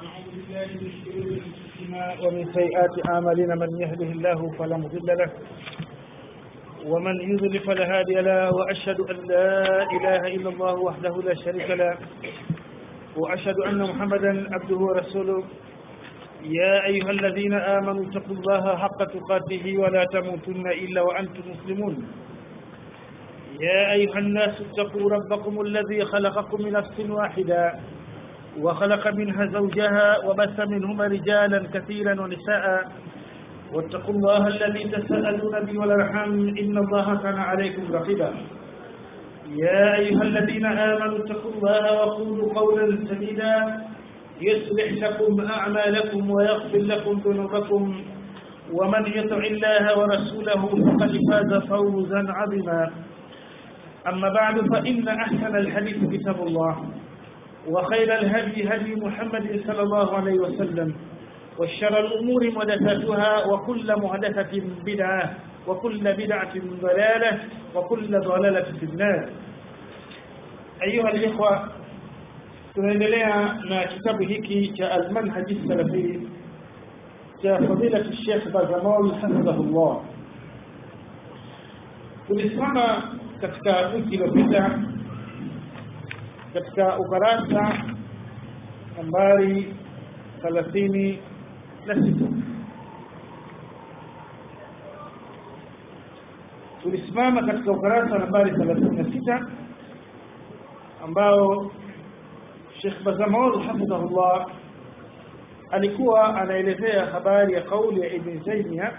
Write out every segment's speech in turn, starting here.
ونعوذ بالله من شرور انفسنا ومن سيئات اعمالنا من يهده الله فلا مضل له ومن يضلل فلا هادي له واشهد ان لا اله الا الله وحده لا شريك له واشهد ان محمدا عبده ورسوله يا ايها الذين امنوا اتقوا الله حق تقاته ولا تموتن الا وانتم مسلمون يا ايها الناس اتقوا ربكم الذي خلقكم من نفس واحده وخلق منها زوجها وبث منهما رجالا كثيرا ونساء واتقوا الله الذي تساءلون به والارحام ان الله كان عليكم رقيبا يا ايها الذين امنوا اتقوا الله وقولوا قولا سديدا يصلح لكم اعمالكم ويغفر لكم ذنوبكم ومن يطع الله ورسوله فقد فاز فوزا عظيما اما بعد فان احسن الحديث كتاب الله وخير الهدي هدي محمد صلى الله عليه وسلم وشر الأمور محدثاتها وكل محدثة بدعة وكل بدعة ضلالة وكل ضلالة في النار أيها الإخوة tunaendelea na kitabu hiki cha almanhaji salafi cha fadilati Sheikh Bazamol hafidhahullah. Tulisimama katika wiki iliyopita katika ukurasa nambari thelathini na sita tulisimama katika ukurasa nambari thelathini na sita ambao Sheikh Bazamol hafidhahullah alikuwa anaelezea habari ya kauli ya Ibn Taymiyyah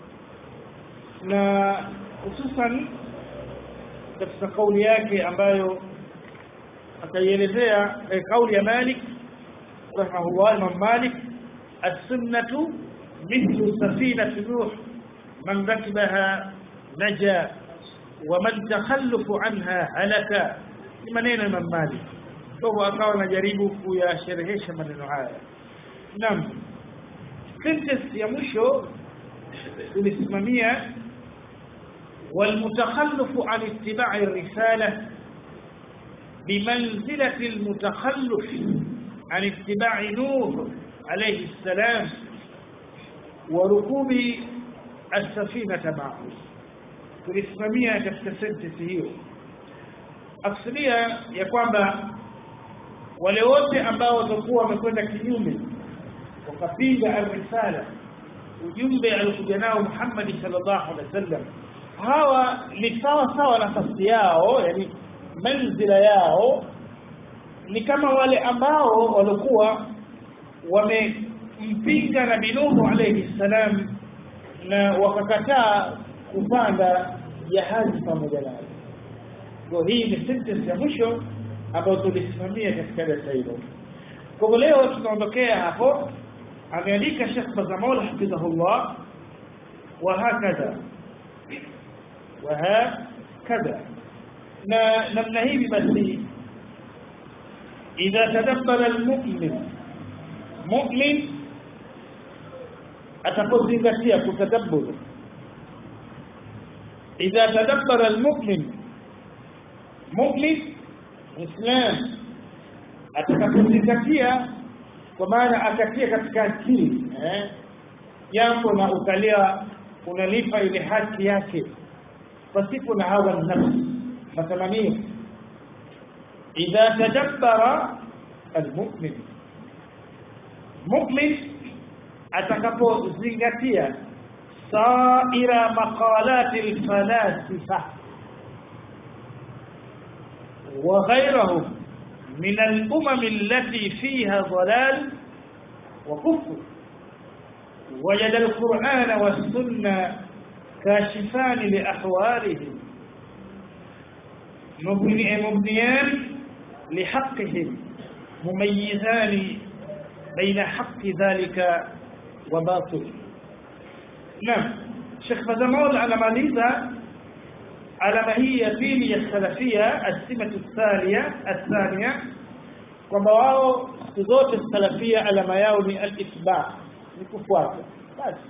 na hususan katika kauli yake ambayo akaielezea eh, kauli ya Malik rahimahullah Imam Malik as-sunnatu mithlu safinati Nuh man rakibaha naja wa man takhallafu anha halaka ni maneno Imam Malik kwa akawa anajaribu kuyasherehesha maneno haya naam sentence ya mwisho tulisimamia والمتخلف عن اتباع الرساله بمنزلة المتخلف عن اتباع نوح عليه السلام وركوب السفينة معه tulisimamia katika sentence hiyo akusudia ya kwamba wale wote ambao watakuwa wamekwenda kinyume wakapinga arrisala ujumbe alikuja nao Muhammad sallallahu alaihi wasallam hawa ni sawa sawa nafasi yao yani manzila yao ni kama wale ambao walikuwa wamempinga Nabii Nuhu alayhi salam na wakakataa kupanda jahazi pamoja naye. Kwa hii ni sentence ya mwisho ambayo tulisimamia katika darasa hilo. Kwa leo tunaondokea hapo, ameandika Sheikh Bazamol hafidhahullah wa hakadha wa hakadha na namna hivi basi idha tadabbara almu'min mu'min atapozingatia kutadabbur idha tadabbara almu'min mu'min islam atakapozingatia kwa maana akatia katika akili eh jambo na ukalia unalipa ile haki yake pasipo na hawa nafsi matamanio idha tadabbara almu'min mu'min atakapozingatia saira maqalat alfalasifa وغيرهم من الأمم التي فيها ضلال وكفر وجد القرآن والسنة كاشفان لأحوالهم مبنيان لحقهم مميزان بين حق ذلك وباطل نعم شيخ فزمول على ماليزا على ما هي فيلي السلفية السمة الثانية الثانية kwamba wao siku zote salafia alama yao ni al-itba ni kufuata basi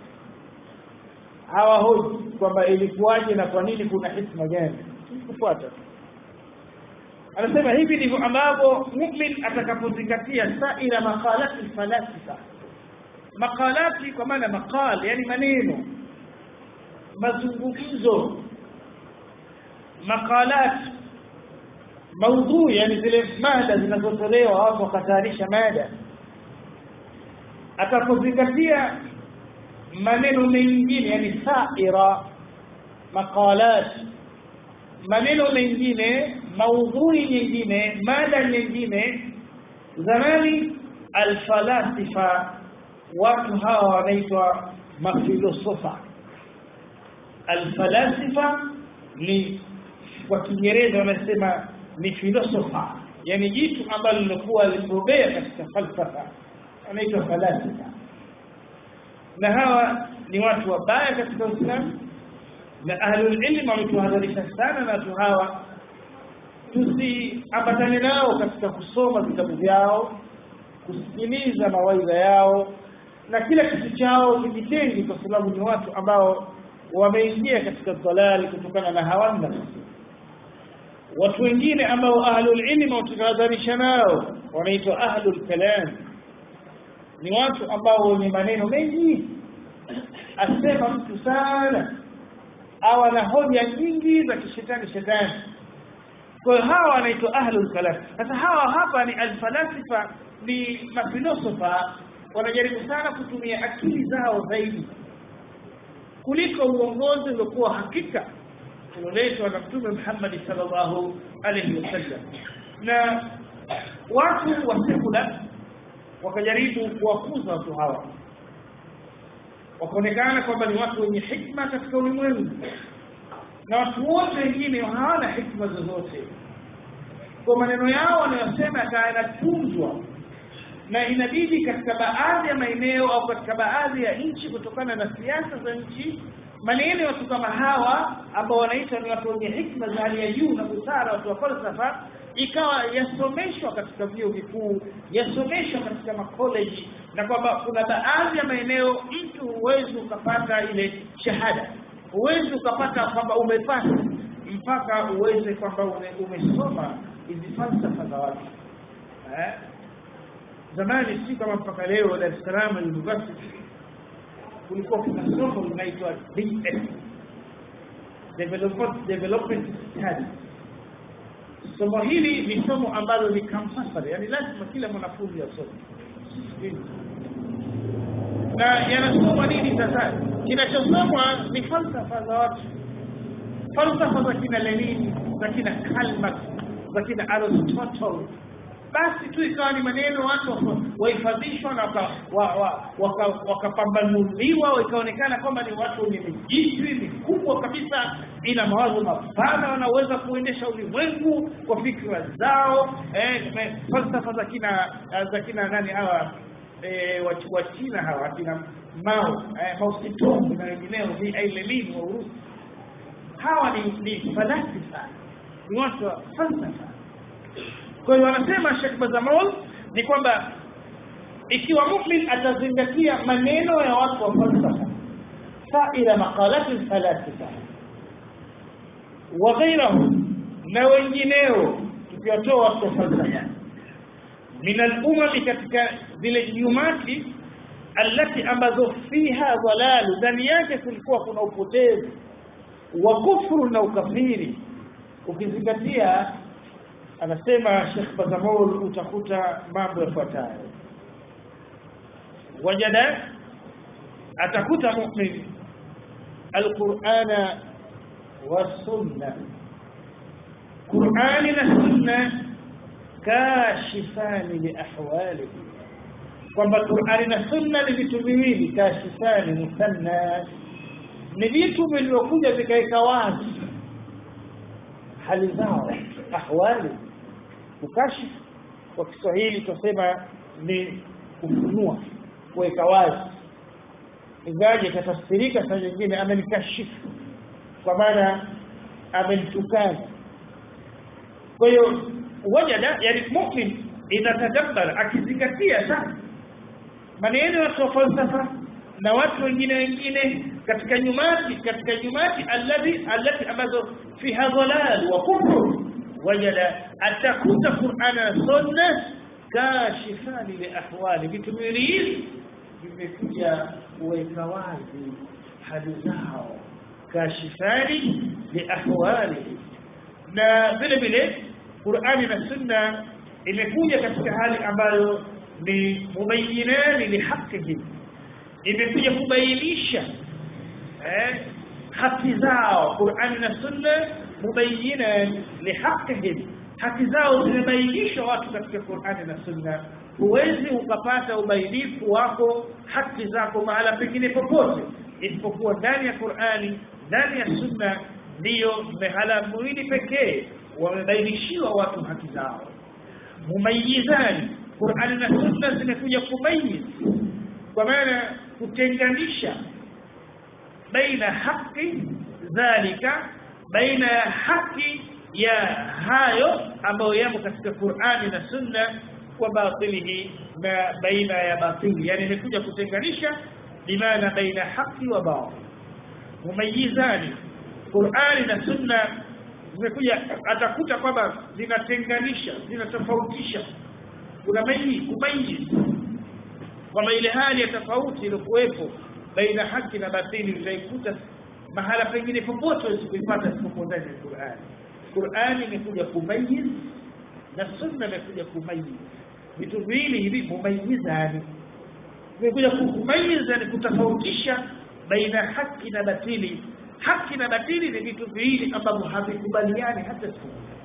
hawahoji kwamba ilikuwaje na kwa nini kuna hikma gani kufuata anasema hivi ndivyo ambavyo mu'min atakapozingatia saira maqalati falasifa maqalati kwa maana maqal yani maneno mazungumzo maqalati maudhui yani zile mada zinazotolewa watu wakatayarisha mada atapozingatia maneno mengine yani saira maqalat maneno mengine maudhui nyingine mada nyingine zamani alfalasifa watu hawa wanaitwa mafilosofa alfalasifa ni kwa kiingereza wanasema ni filosofa yani jitu ambalo lilikuwa limebobea katika falsafa anaitwa falasifa na hawa ni watu wabaya katika Uislamu na ahlul ilm wametuhadharisha sana na watu hawa tusiambatane nao katika kusoma vitabu vyao kusikiliza mawaidha yao na kila kitu chao kijitengi kwa sababu ni watu ambao wameingia katika dalali kutokana na hawa nafsi watu wengine ambao ahlul ilm watahadharisha nao wanaitwa ahlul kalam ni watu ambao wenye maneno mengi asema mtu sana au ana hoja nyingi za kishetani shetani kwa hiyo hawa wanaitwa ahlul kalam sasa hawa hapa ni alfalasifa ni mafilosofa wanajaribu sana kutumia akili zao zaidi kuliko uongozi uliokuwa hakika ulioletwa na mtume Muhammad sallallahu alaihi wasallam na watu wa sekula wakajaribu kuwakuza watu hawa wakaonekana kwamba ni watu wenye hikma katika ulimwengu na watu wote wengine hawana hikma zozote kwa maneno yao wanayosema yanatunzwa na inabidi katika baadhi ya maeneo au katika baadhi ya nchi kutokana na siasa za nchi maneno ya watu kama hawa ambao wanaitwa ni watu wenye hikma za hali ya juu na busara watu wa falsafa ikawa yasomeshwa katika vyuo vikuu yasomeshwa katika makoleji na kwamba kuna baadhi ya maeneo mtu huwezi ukapata ile shahada huwezi ukapata kwamba umepata mpaka uweze kwamba ume, umesoma hizi falsafa za watu eh? zamani si kama mpaka leo Dar es Salaam University kulikuwa kuna somo linaitwa DS Development Development Studies somo hili ni somo ambalo ni compulsory yani lazima kila mwanafunzi asome na yanasoma nini sasa kinachosomwa ni falsafa za watu falsafa za kina Lenin za kina Karl Marx za kina Aristotle basi tu ikawa ni maneno watu wahifadhishwa na wakapambanuliwa waka, waka ikaonekana kwamba ni watu wenye mijitwi mikubwa kabisa ina mawazo mapana wanaweza kuendesha ulimwengu kwa fikra zao eh, falsafa za kina za kina nani hawa eh, wa China hawa kina Mao eh, Mao Zedong na wengineo ni Lenin wa Urusi hawa ni, ni falasifa ni watu wa falsafa kwa hiyo wanasema Sheikh Bazamol ni kwamba ikiwa mu'min atazingatia maneno ya watu wa falsafa saira maqalati falasifa wa ghayrahum na wengineo tukiwatoa watu wa falsafa min al-umam katika zile jumati allati ambazo fiha dhalalu ndani yake kulikuwa kuna upotevu wa kufru na ukafiri ukizingatia anasema Sheikh Bazamol utakuta mambo yafuatayo wajada atakuta mu'min alqur'ana wasunna qur'ani na sunna kashifani li ahwalihi kwamba qur'ani na sunna ni vitu viwili kashifani musanna ni vitu vilivyokuja vikaweka wazi hali zao ahwali kukashifu kwa Kiswahili tusema ni kufunua kuweka wazi ingaje katafsirika saa nyingine amenikashifu kwa maana amenitukana kwa hiyo wajada yani mu'min idha tadabbar akizingatia sana maneno ya falsafa na watu wengine wengine katika nyumati katika nyumati alladhi allati ambazo fiha dhalal wa kufru wajada atakuta Qur'an na sunna kashifani li ahwali vitu viwili hivi vimekuja kuweka wazi hali zao kashifani li ahwali na vile vile Qur'ani na sunna imekuja katika hali ambayo ni mubayyinani li haqqihi imekuja kubainisha eh haki zao Qur'ani na sunna mubayyinan li haqqihi haki zao zimebainishwa watu katika Qur'ani na sunna huwezi ukapata ubainifu wako haki zako mahala pengine popote isipokuwa ndani ya Qur'ani ndani ya sunna ndiyo mehala mwili pekee wamebainishiwa watu haki zao mumayizani Qur'ani na sunna zimekuja kumayiz kwa maana kutenganisha baina haki dhalika baina ya haki ya hayo ambayo yamo katika Qur'ani na sunna wa batilihi na baina ya batili yani imekuja kutenganisha bimaana baina haki wa batil mumayizani Qur'ani na sunna zimekuja atakuta kwamba zinatenganisha zinatofautisha kuna maili kumayiz kwamba ile hali ya tofauti iliyokuwepo baina haki na batili utaikuta mahala pengine popote usikuipata isipokuwa ndani ya Qur'ani Qur'ani imekuja kumayiz na sunna imekuja kumayiz vitu viwili hivi mumayizani imekuja kumayiza ni kutofautisha baina haki na batili haki na batili ni vitu viwili ambavyo havikubaliani hata siku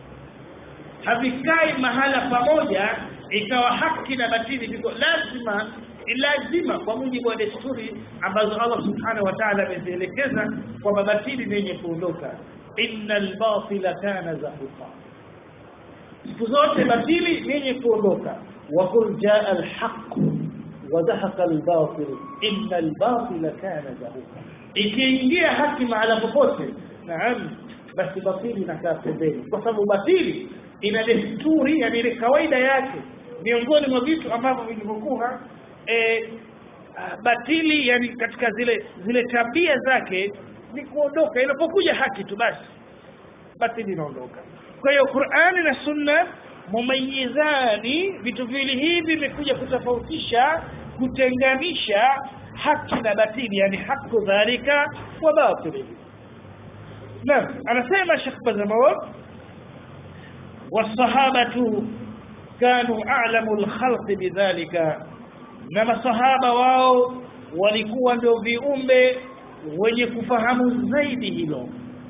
havikai mahala pamoja ikawa haki na batili viko lazima lazima kwa mujibu wa desturi ambazo Allah subhanahu wa ta'ala amezielekeza kwamba batili ni yenye kuondoka innal batila kana zahuqa siku zote batili ni yenye kuondoka wa qul jaa al haqq wa zahaqa al batil innal batila kana zahuqa ikiingia haki mahala popote naam basi batili inakaa pembeni kwa sababu batili ina desturi yani ile kawaida yake miongoni mwa vitu ambavyo vilivyokuwa e, batili yani katika zile zile tabia zake ni kuondoka inapokuja haki tu basi batili inaondoka kwa hiyo Qur'ani na Sunna mumayizani vitu viwili hivi vimekuja kutofautisha kutenganisha haki na batili yani haki dhalika wa batili naam anasema Sheikh Bazamawi والصحابه كانوا اعلم الخلق بذلك na masahaba wao walikuwa ndio viumbe wenye kufahamu zaidi hilo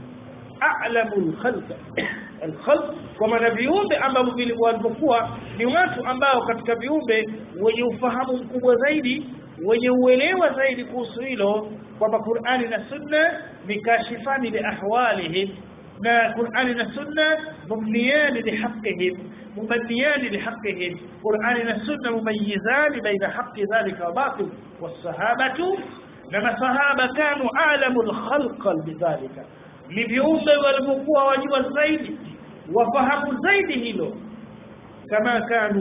a'lamul khalq al-khalq kwa maana viumbe ambavyo walivyokuwa ni watu ambao katika viumbe wenye ufahamu mkubwa zaidi wenye uelewa zaidi kuhusu hilo kwamba Qur'ani na Sunna ni kashifani li ahwalihim na Qur'ani na Sunna mubniyani li haqqihim مبنيان لحقهم قرآن السنة مميزان بين حق ذلك وباطل والصحابة لما صحابة كانوا أعلم الخلق بذلك لبيوم والمقوى وجوى الزيد وفهموا الزيد هلو كما كانوا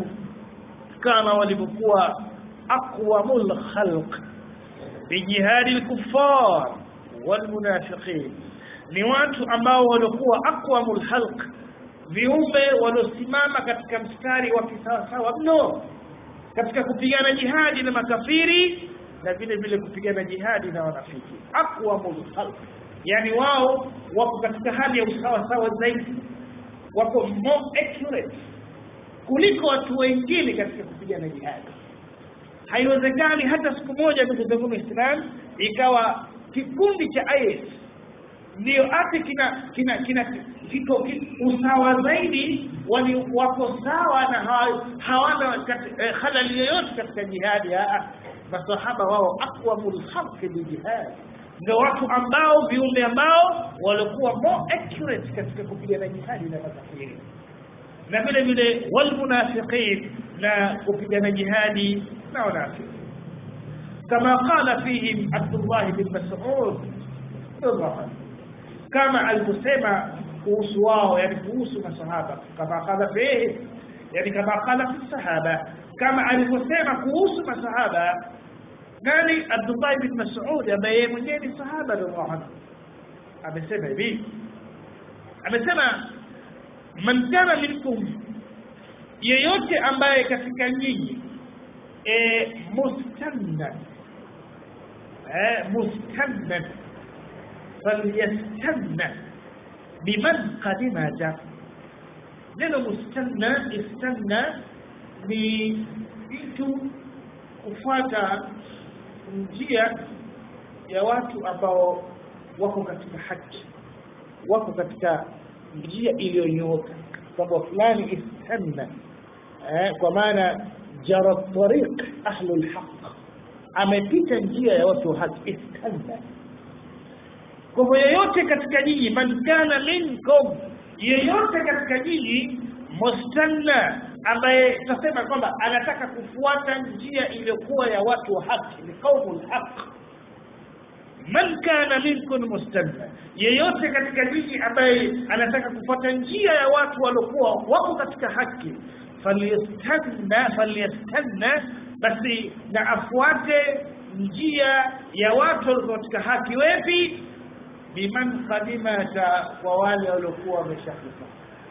كان والمقوى أقوم الخلق بجهاد الكفار والمنافقين ni watu ambao walikuwa aqwamul halq viumbe waliosimama katika mstari wa kisawasawa mno katika kupigana jihadi na makafiri na vile vile kupigana jihadi na wanafiki aqwamul khalq yani wao wako katika hali ya usawa sawa zaidi wako more accurate kuliko watu wengine katika kupigana jihadi haiwezekani hata siku moja ndugu zangu Islam ikawa kikundi cha IS ndio ati kina kina kina kiko usawa zaidi wali wako sawa na hawana eh, halali yoyote katika jihadi masahaba wao aqwamul khalq bijihad ndio watu ambao viumbe ambao walikuwa more accurate katika kupigana jihadi na makafiri na vile vile wal munafiqin na kupigana jihadi na wanafiki kama qala fihim Abdullah bin Mas'ud radhiallahu kama alivyosema kuhusu wao yani kuhusu masahaba kama qala fihi yani kama qala fi sahaba kama alivyosema kuhusu masahaba nani Abdullah bin Mas'ud ambaye yeye mwenyewe ni sahaba radhiallahu anhu amesema hivi amesema man kana minkum yeyote ambaye katika nyinyi e, mustanna e, mustanna falyastanna biman qadimata neno mustanna istanna ni mtu kufuata njia ya watu ambao wako katika haki wako katika njia iliyonyooka kwamba fulani istanna eh, kwa maana jara tariq ahlu lhaq amepita njia ya watu wa haki istanna kwa hivyo yeyote katika nyinyi man kana minkum yeyote katika nyinyi mustanna ambaye tunasema kwamba anataka kufuata njia iliyokuwa ya watu wa haki ni qaumu lhaq man kana minkum mustanna yeyote katika nyinyi ambaye anataka kufuata njia ya watu waliokuwa wako katika haki falyastanna falyastanna basi na afuate njia ya watu waliokuwa katika haki wepi biman qadimata kwa wale waliokuwa wameshakufa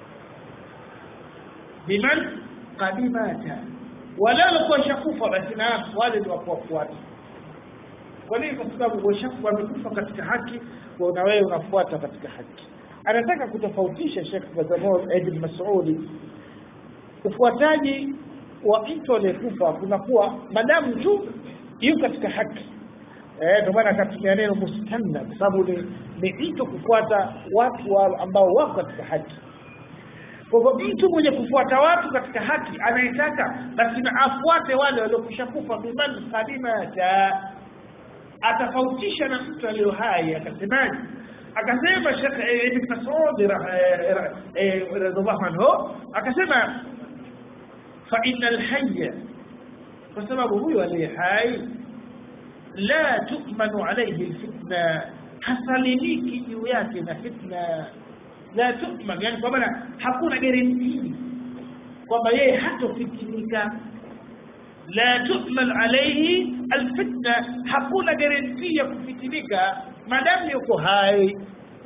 biman qadimata wale waliokuwa washakufa basi na wale ni wakuwafuata kwa nini kwa sababu washakufa wamekufa katika haki kwa na wewe unafuata katika haki anataka kutofautisha Sheikh Bazamol Ibn Mas'udi ufuataji wa mtu aliyekufa kunakuwa madamu tu yuko katika haki eh ndio maana akatumia neno mustanna kwa sababu ni, ni mtu kufuata watu wa, ambao wako katika haki kwa hivyo mtu mwenye kufuata watu katika haki anayetaka basi na afuate wale waliokwisha kufa biman qadimata atafautisha na mtu aliyo hai akasemaje akasema Sheikh Ibn Mas'ud radhiallahu anhu akasema fa innal hayya kwa sababu huyo aliye hai la tu'manu alayhi alfitna hasalimiki juu yake na fitna la tu'man yani kwa maana hakuna guarantee kwamba yeye hatofitinika la tu'man alayhi alfitna hakuna guarantee ya kufitinika madamu yuko hai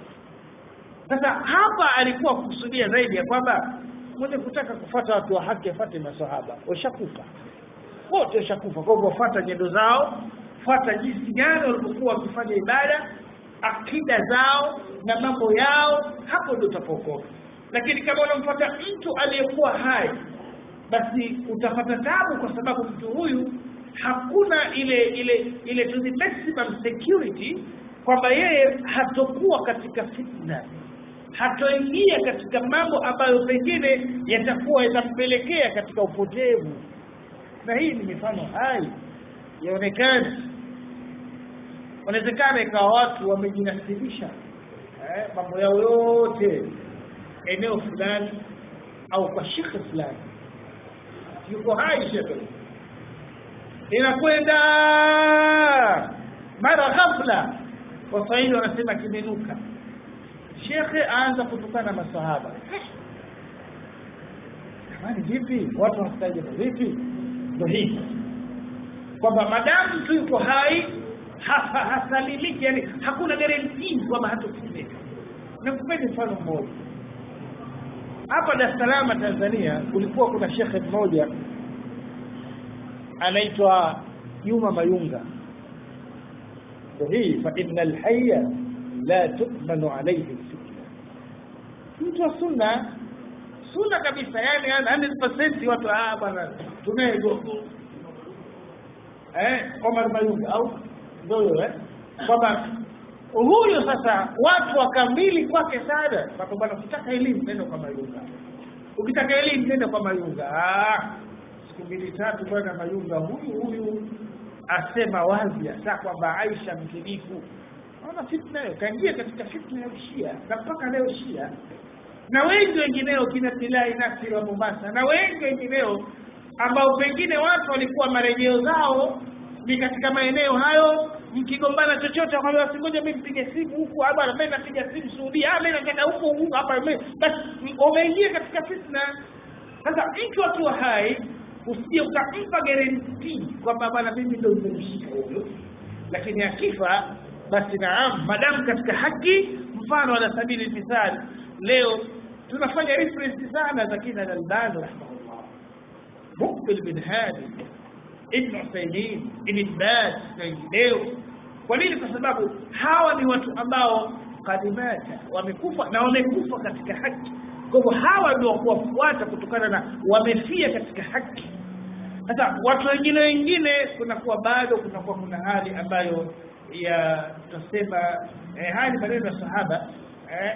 sasa hapa alikuwa kukusudia zaidi ya kwamba mwenye kutaka kufuata watu wa haki afuate masahaba washakufa wote washakufa kwa hivyo fuata nyendo zao fuata jinsi gani walivyokuwa wakifanya ibada akida zao na mambo yao hapo ndio utapokoka lakini kama unamfuata mtu aliyekuwa hai basi utapata tabu kwa sababu mtu huyu hakuna ile ile ile to the maximum security kwamba yeye hatokuwa katika fitna hatoingia katika mambo ambayo pengine yatakuwa yatampelekea katika upotevu na hii ni mifano hai yaonekana wanawezekana ikawa watu wamejinasibisha eh, mambo yao yote eneo fulani au kwa shekhe fulani yuko hai shekhe inakwenda mara ghafla waswahili wanasema kimenuka shekhe aanza kutukana masahaba jamani vipi watu wanastajabu vipi ndo hivi kwamba madamu tu yuko hai hasalimiki yani hakuna guarantee kwamba hatofitimika nikupeni mfano mmoja hapa Dar es Salaam Tanzania kulikuwa kuna shekhe mmoja anaitwa Juma Mayunga ndio hii fa innal hayya la tu'manu alayhi fitna mtu wa sunna sunna kabisa yani 100% watu ah bwana tunaye gogo eh Omar Mayunga au ndio eh kwamba huyo sasa watu wakamili kwake sana kwa bwana ukitaka elimu nenda kwa Mayunga ukitaka elimu nenda kwa Mayunga ah siku mbili tatu bwana Mayunga huyu huyu asema wazi hasa kwamba Aisha mkinifu naona fitna hiyo kaingia katika fitna ya Shia na mpaka leo Shia na wengi wengineo kina Tilai Nasir wa Mombasa na wengi wengineo ambao pengine watu walikuwa marejeo zao ni katika maeneo hayo mkigombana chochote akwambia basi ngoja mimi nipige simu huku ah bwana mimi napiga simu Saudia ah mimi nataka huko huko hapa mimi basi umeingia katika fitna sasa mtu akiwa hai usije ukampa guarantee kwamba bwana mimi ndio nimemshika huyo lakini akifa basi naam madamu katika haki mfano ala sabili misali leo tunafanya reference sana za kina al-Albani rahimahullah Mukbil bin Hadi Ibn Uthaymeen Ibn Baz na wengineo kwa nini kwa sababu hawa ni watu ambao kadimata wamekufa na wamekufa katika haki kwa hivyo hawa ndio kuwafuata kutokana na wamefia katika haki sasa watu wengine wengine kunakuwa bado kunakuwa kuna hali ambayo ya tutasema eh, hali maneno ya sahaba eh,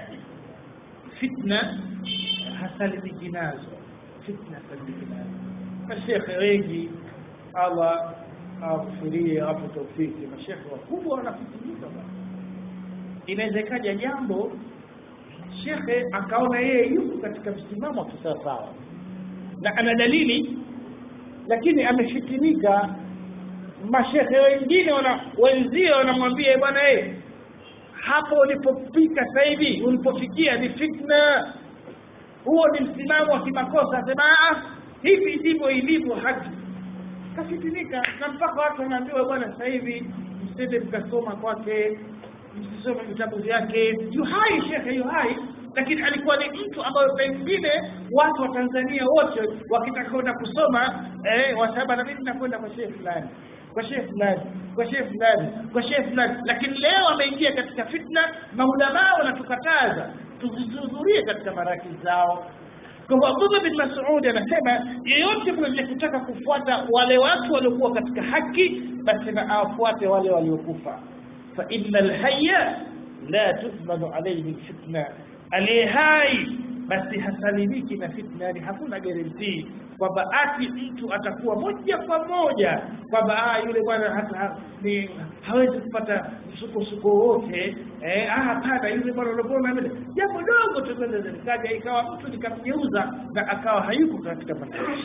fitna hasalimiki nazo fitna hasalimiki nazo mashekhe wengi Allah awafirie awape taufiki mashekhe wakubwa wanafikinika bwana inaweza ikaja jambo shekhe akaona yeye yuko katika msimamo wa kisawasawa na ana dalili lakini amefitinika mashekhe wengine wana wenzio wanamwambia bwana eh hapo ulipofika sasa hivi ulipofikia ni fitna huo ni msimamo wa kimakosa asema hivi ndivyo ilivyo haki kafitinika na mpaka watu wanaambiwa bwana sasa hivi msende mkasoma kwake msisome vitabu vyake yuhai shekhe yuhai lakini alikuwa ni mtu ambayo pengine watu wa Tanzania wote wakitaka kwenda kusoma eh, wasaba na mimi nakwenda kwa shehe fulani kwa shehe fulani kwa shehe fulani kwa shehe fulani lakini leo ameingia katika fitna maulamaa wanatukataza tusihudhurie katika maraki zao kwa hivyo Abdullah bin Mas'ud anasema yeyote mwenye kutaka kufuata wale watu waliokuwa katika haki basi na awafuate wale waliokufa fa innal hayya la tuthmanu alayhi fitna aliye hai basi hasalimiki na fitna yani hakuna guarantee kwamba ati mtu atakuwa moja kwa moja kwamba ah yule bwana hata ni hawezi kupata msukosuko wote eh ah hapana yule bwana unapona vile jambo dogo tu linaweza likaja ikawa mtu nikamgeuza na akawa hayuko katika maisha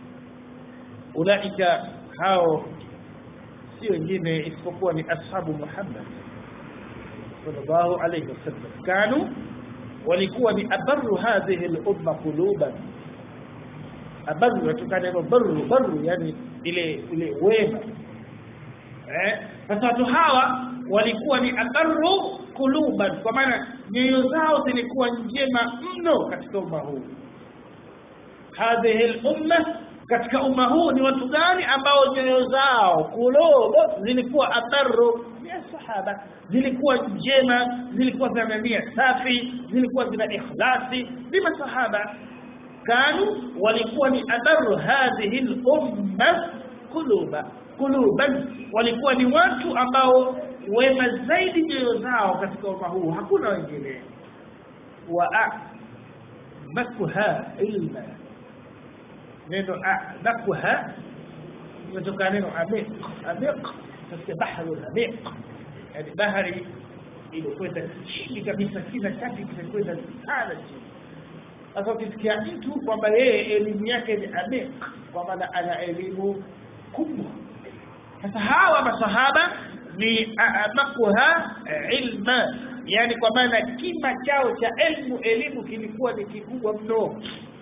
ulaika hao si wengine isipokuwa ni ashabu Muhammad sallallahu alayhi wasallam kanu walikuwa ni abarru hadhihi al-umma quluban abarru yatokana na barru barru yani ile ile wema eh sasa watu hawa walikuwa ni abarru quluban kwa maana nyoyo zao zilikuwa njema mno katika umma huu hadhihi al-umma katika umma huu ni watu gani ambao nyoyo zao kulobo zilikuwa abarru ya sahaba zilikuwa njema zilikuwa zina nia safi zilikuwa zina ikhlasi ni masahaba kanu walikuwa ni abarru hadhihi al-umma quluba quluban walikuwa ni watu ambao wema zaidi nyoyo zao katika umma huu hakuna wengine wa makuha ilma neno a'lakuha kutoka neno amiq amiq katika bahari amiq yani bahari ilikwenda chini kabisa kina chake kinakwenda sana chini sasa ukisikia mtu kwamba yeye elimu yake ni amiq kwa maana ana elimu kubwa sasa hawa masahaba ni amakuha ilma yani kwa maana kima chao cha elimu elimu kilikuwa ni kikubwa mno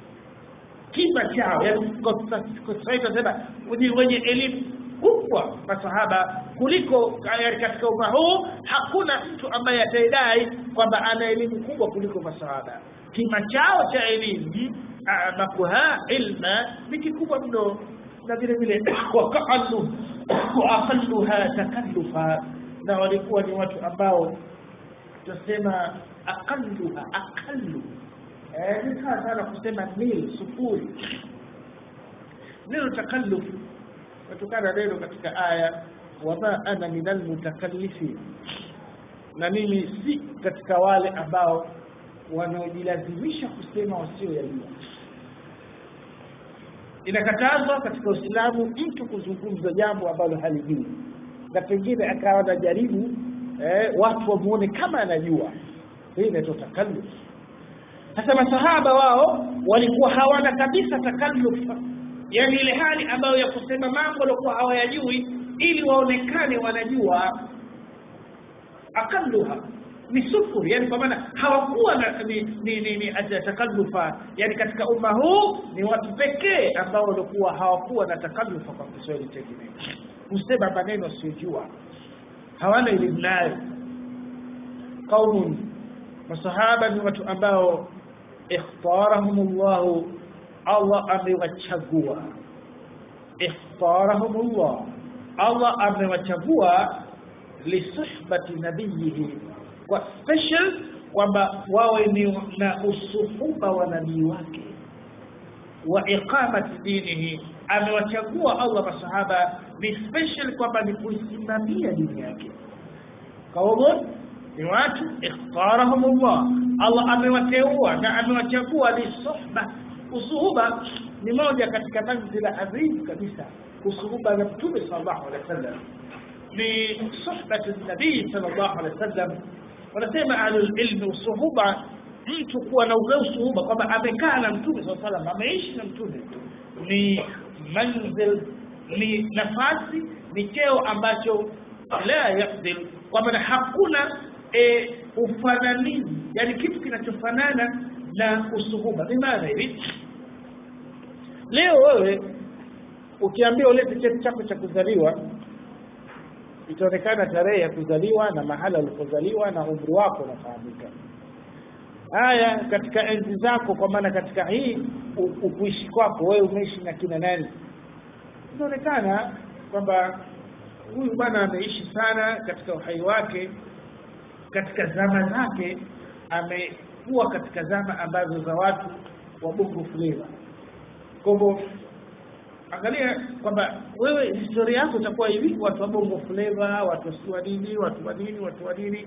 kima chao yani kwa sasa tunasema ni wenye elimu kubwa masahaba kuliko katika umma huu hakuna mtu ambaye ataidai kwamba ana elimu kubwa kuliko masahaba kima chao cha elimu makuha ilma ni kikubwa mno na vile vile wakaalu waaqalluha takallufa na walikuwa ni watu ambao tutasema aqalluha aqallu eh ni sawa sana kusema nil sufuri neno takalluf kutokana neno katika aya wama ana minal mutakallifin na mimi si katika wale ambao wanaojilazimisha kusema wasio yajua inakatazwa katika Uislamu mtu kuzungumza jambo ambalo halijui na pengine akawa anajaribu eh, watu wamuone kama anajua hii inaitwa takalluf sasa masahaba wao walikuwa hawana kabisa takalluf yani ile hali ambayo ya kusema mambo walikuwa hawayajui ili waonekane wanajua akalluha ni sufur yani kwa maana hawakuwa na ni, ni, ni, ni takallufa yani katika umma huu ni watu pekee ambao walikuwa hawakuwa na takallufa kwa Kiswahili chengine kusema maneno sijua hawana elimu nayo qaumun masahaba ni watu ambao ikhtarahumullah Allah amewachagua ikhtarahumullah Allah amewachagua lisuhbati nabiyihi kwa special kwamba wawe ni na usuhuba wa nabii wake wa iqamati dinihi amewachagua Allah masahaba ni special kwamba ni kuisimamia dini yake kaumun ni watu ikhtarahum Allah Allah amewateua na amewachagua ni suhba usuhuba ni moja katika manzila adhim kabisa usuhuba na mtume sallallahu alaihi wasallam ni suhbatu nabii sallallahu alaihi wasallam wanasema ahlul ilmi usuhuba mtu kuwa na ule usuhuba kwamba amekaa na mtume sallallahu alaihi wasallam ameishi na mtume ni manzil ni nafasi ni cheo ambacho la yakdil kwamba hakuna e, ufananizi yani kitu kinachofanana na usuhuba ni maana hivi leo wewe ukiambia ulete cheti chako cha kuzaliwa itaonekana tarehe ya kuzaliwa na mahala ulipozaliwa na umri wako unafahamika haya katika enzi zako kwa maana katika hii ukuishi kwako wewe umeishi na kina nani inaonekana kwamba huyu bwana ameishi sana katika uhai wake katika zama zake amekuwa katika zama ambazo za watu wa bongo flava kwa hivyo angalia kwamba wewe historia yako itakuwa hivi watu wa bongo flava watu wa nini watu wa nini watu wa nini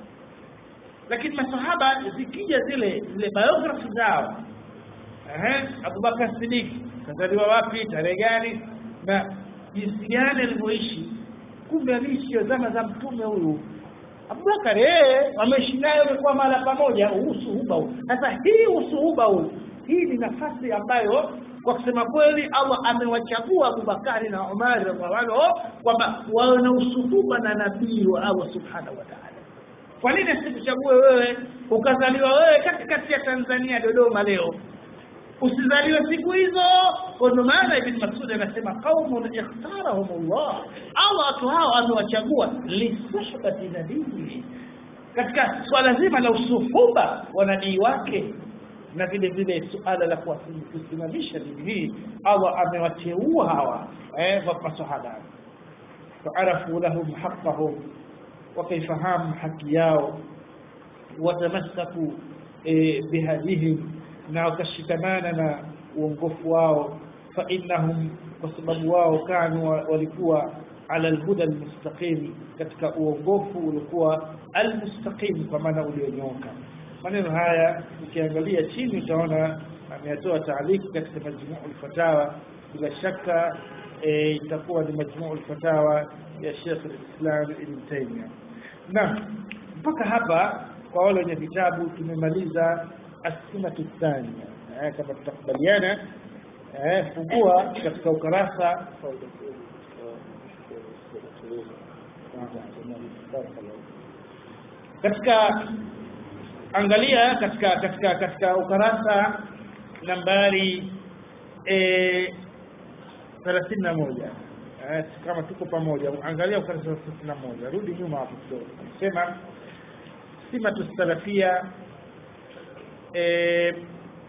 lakini masahaba zikija zile zile biography zao ehe Abubakar Siddiq kazaliwa wapi tarehe gani na jinsi gani alivyoishi kumbe aliishi zama za mtume huyu Abubakar eh ameishi naye amekuwa mahala pamoja usuhuba huu sasa hii usuhuba huu hii ni nafasi ambayo kwa kusema kweli Allah amewachagua Abubakari na Umar radhiallahu kwamba wawe na usuhuba na nabii wa Allah subhanahu wa ta'ala kwa nini asikuchague wewe ukazaliwa wewe katikati ya Tanzania Dodoma leo usizaliwe siku hizo kwa ndo maana ibn Mas'ud anasema qaumun ikhtarahumullah Allah watu hao amewachagua lisuhbati nabii katika swala zima la usuhuba wa nabii wake na vile vile suala la kusimamisha dini hii Allah amewateua hawa eh masahaba faarafu lahum haqqahum wakaifahamu haki yao watamassaku e, bihadihim na wakashikamana na uongofu wao fa innahum kwa sababu wao kanu walikuwa ala alhuda almustaqim katika uongofu ulikuwa almustaqim kwa maana ulionyooka maneno haya ukiangalia chini utaona ameyatoa taaliki katika majmuu alfatawa bila shaka itakuwa ni majmuu alfatawa ya Sheikh al-Islam Ibn Taymiyyah na mpaka hapa kwa wale wenye vitabu tumemaliza asimatu thania eh, kama tutakubaliana eh, fungua katika ukarasa katika angalia katika katika katika ukarasa nambari eh, 31 eh, kama tuko pamoja angalia ukarasa wa 31 rudi nyuma hapo kidogo sema simatu salafia eh,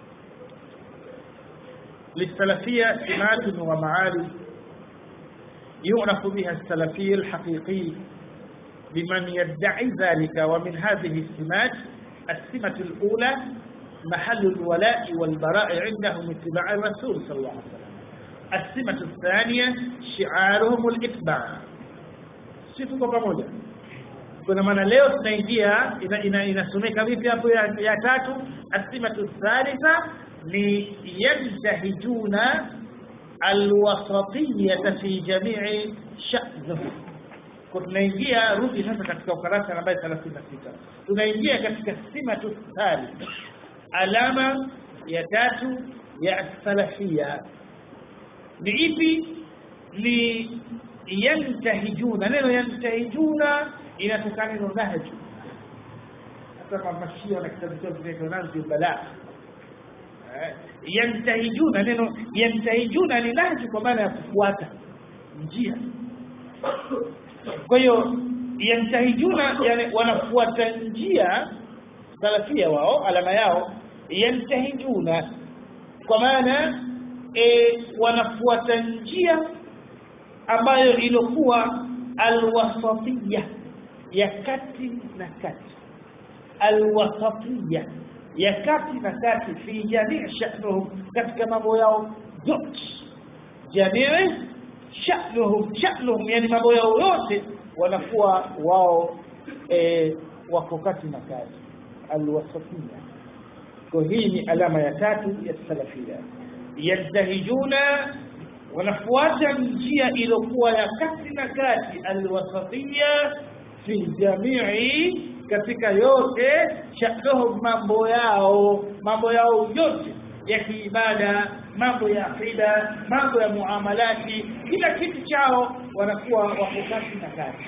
للسلفية سمات ومعالي يعرف بها السلفي الحقيقي لمن يدعي ذلك ومن هذه السمات السمة الأولى محل الولاء والبراء عندهم اتباع الرسول صلى الله عليه وسلم السمة الثانية شعارهم الاتباع sifu pamoja kuna maana leo tunaingia inasomeka vipi hapo ya, ya tatu asimatu thalitha ni yajtahiduna alwasatiyata fi jamii sha'nihi tunaingia rudi sasa katika ukarasa nambari 36 tunaingia katika simatu thalith alama ya tatu ya salafia ni ipi ni yantahijuna neno yantahijuna inatokana na nahju hata mashia na kitabu chao kinaitwa nahju balaa yantahijuna neno yantahijuna ni nahju kwa maana ya kufuata njia kwa hiyo yantahijuna yani wanafuata njia salafia wao alama yao yantahijuna kwa maana e, wanafuata njia ambayo ilikuwa alwasatiyya ya kati na kati alwasatiyya ya kati na kati fi jamii sha'nuhum katika mambo yao yote jamii sha'nuhum sha'nuhum yani mambo yao yote wanakuwa wao e, wako kati na kati alwasatiyya kwa hii ni alama ya tatu ya salafia yantahijuna wanafuata njia iliyokuwa ya kati na kati alwasatiyya fi jamii katika yote sha'nuhum mambo yao mambo yao yote ya kiibada mambo ya akida mambo ya muamalati kila kitu chao wanakuwa wako kati na kati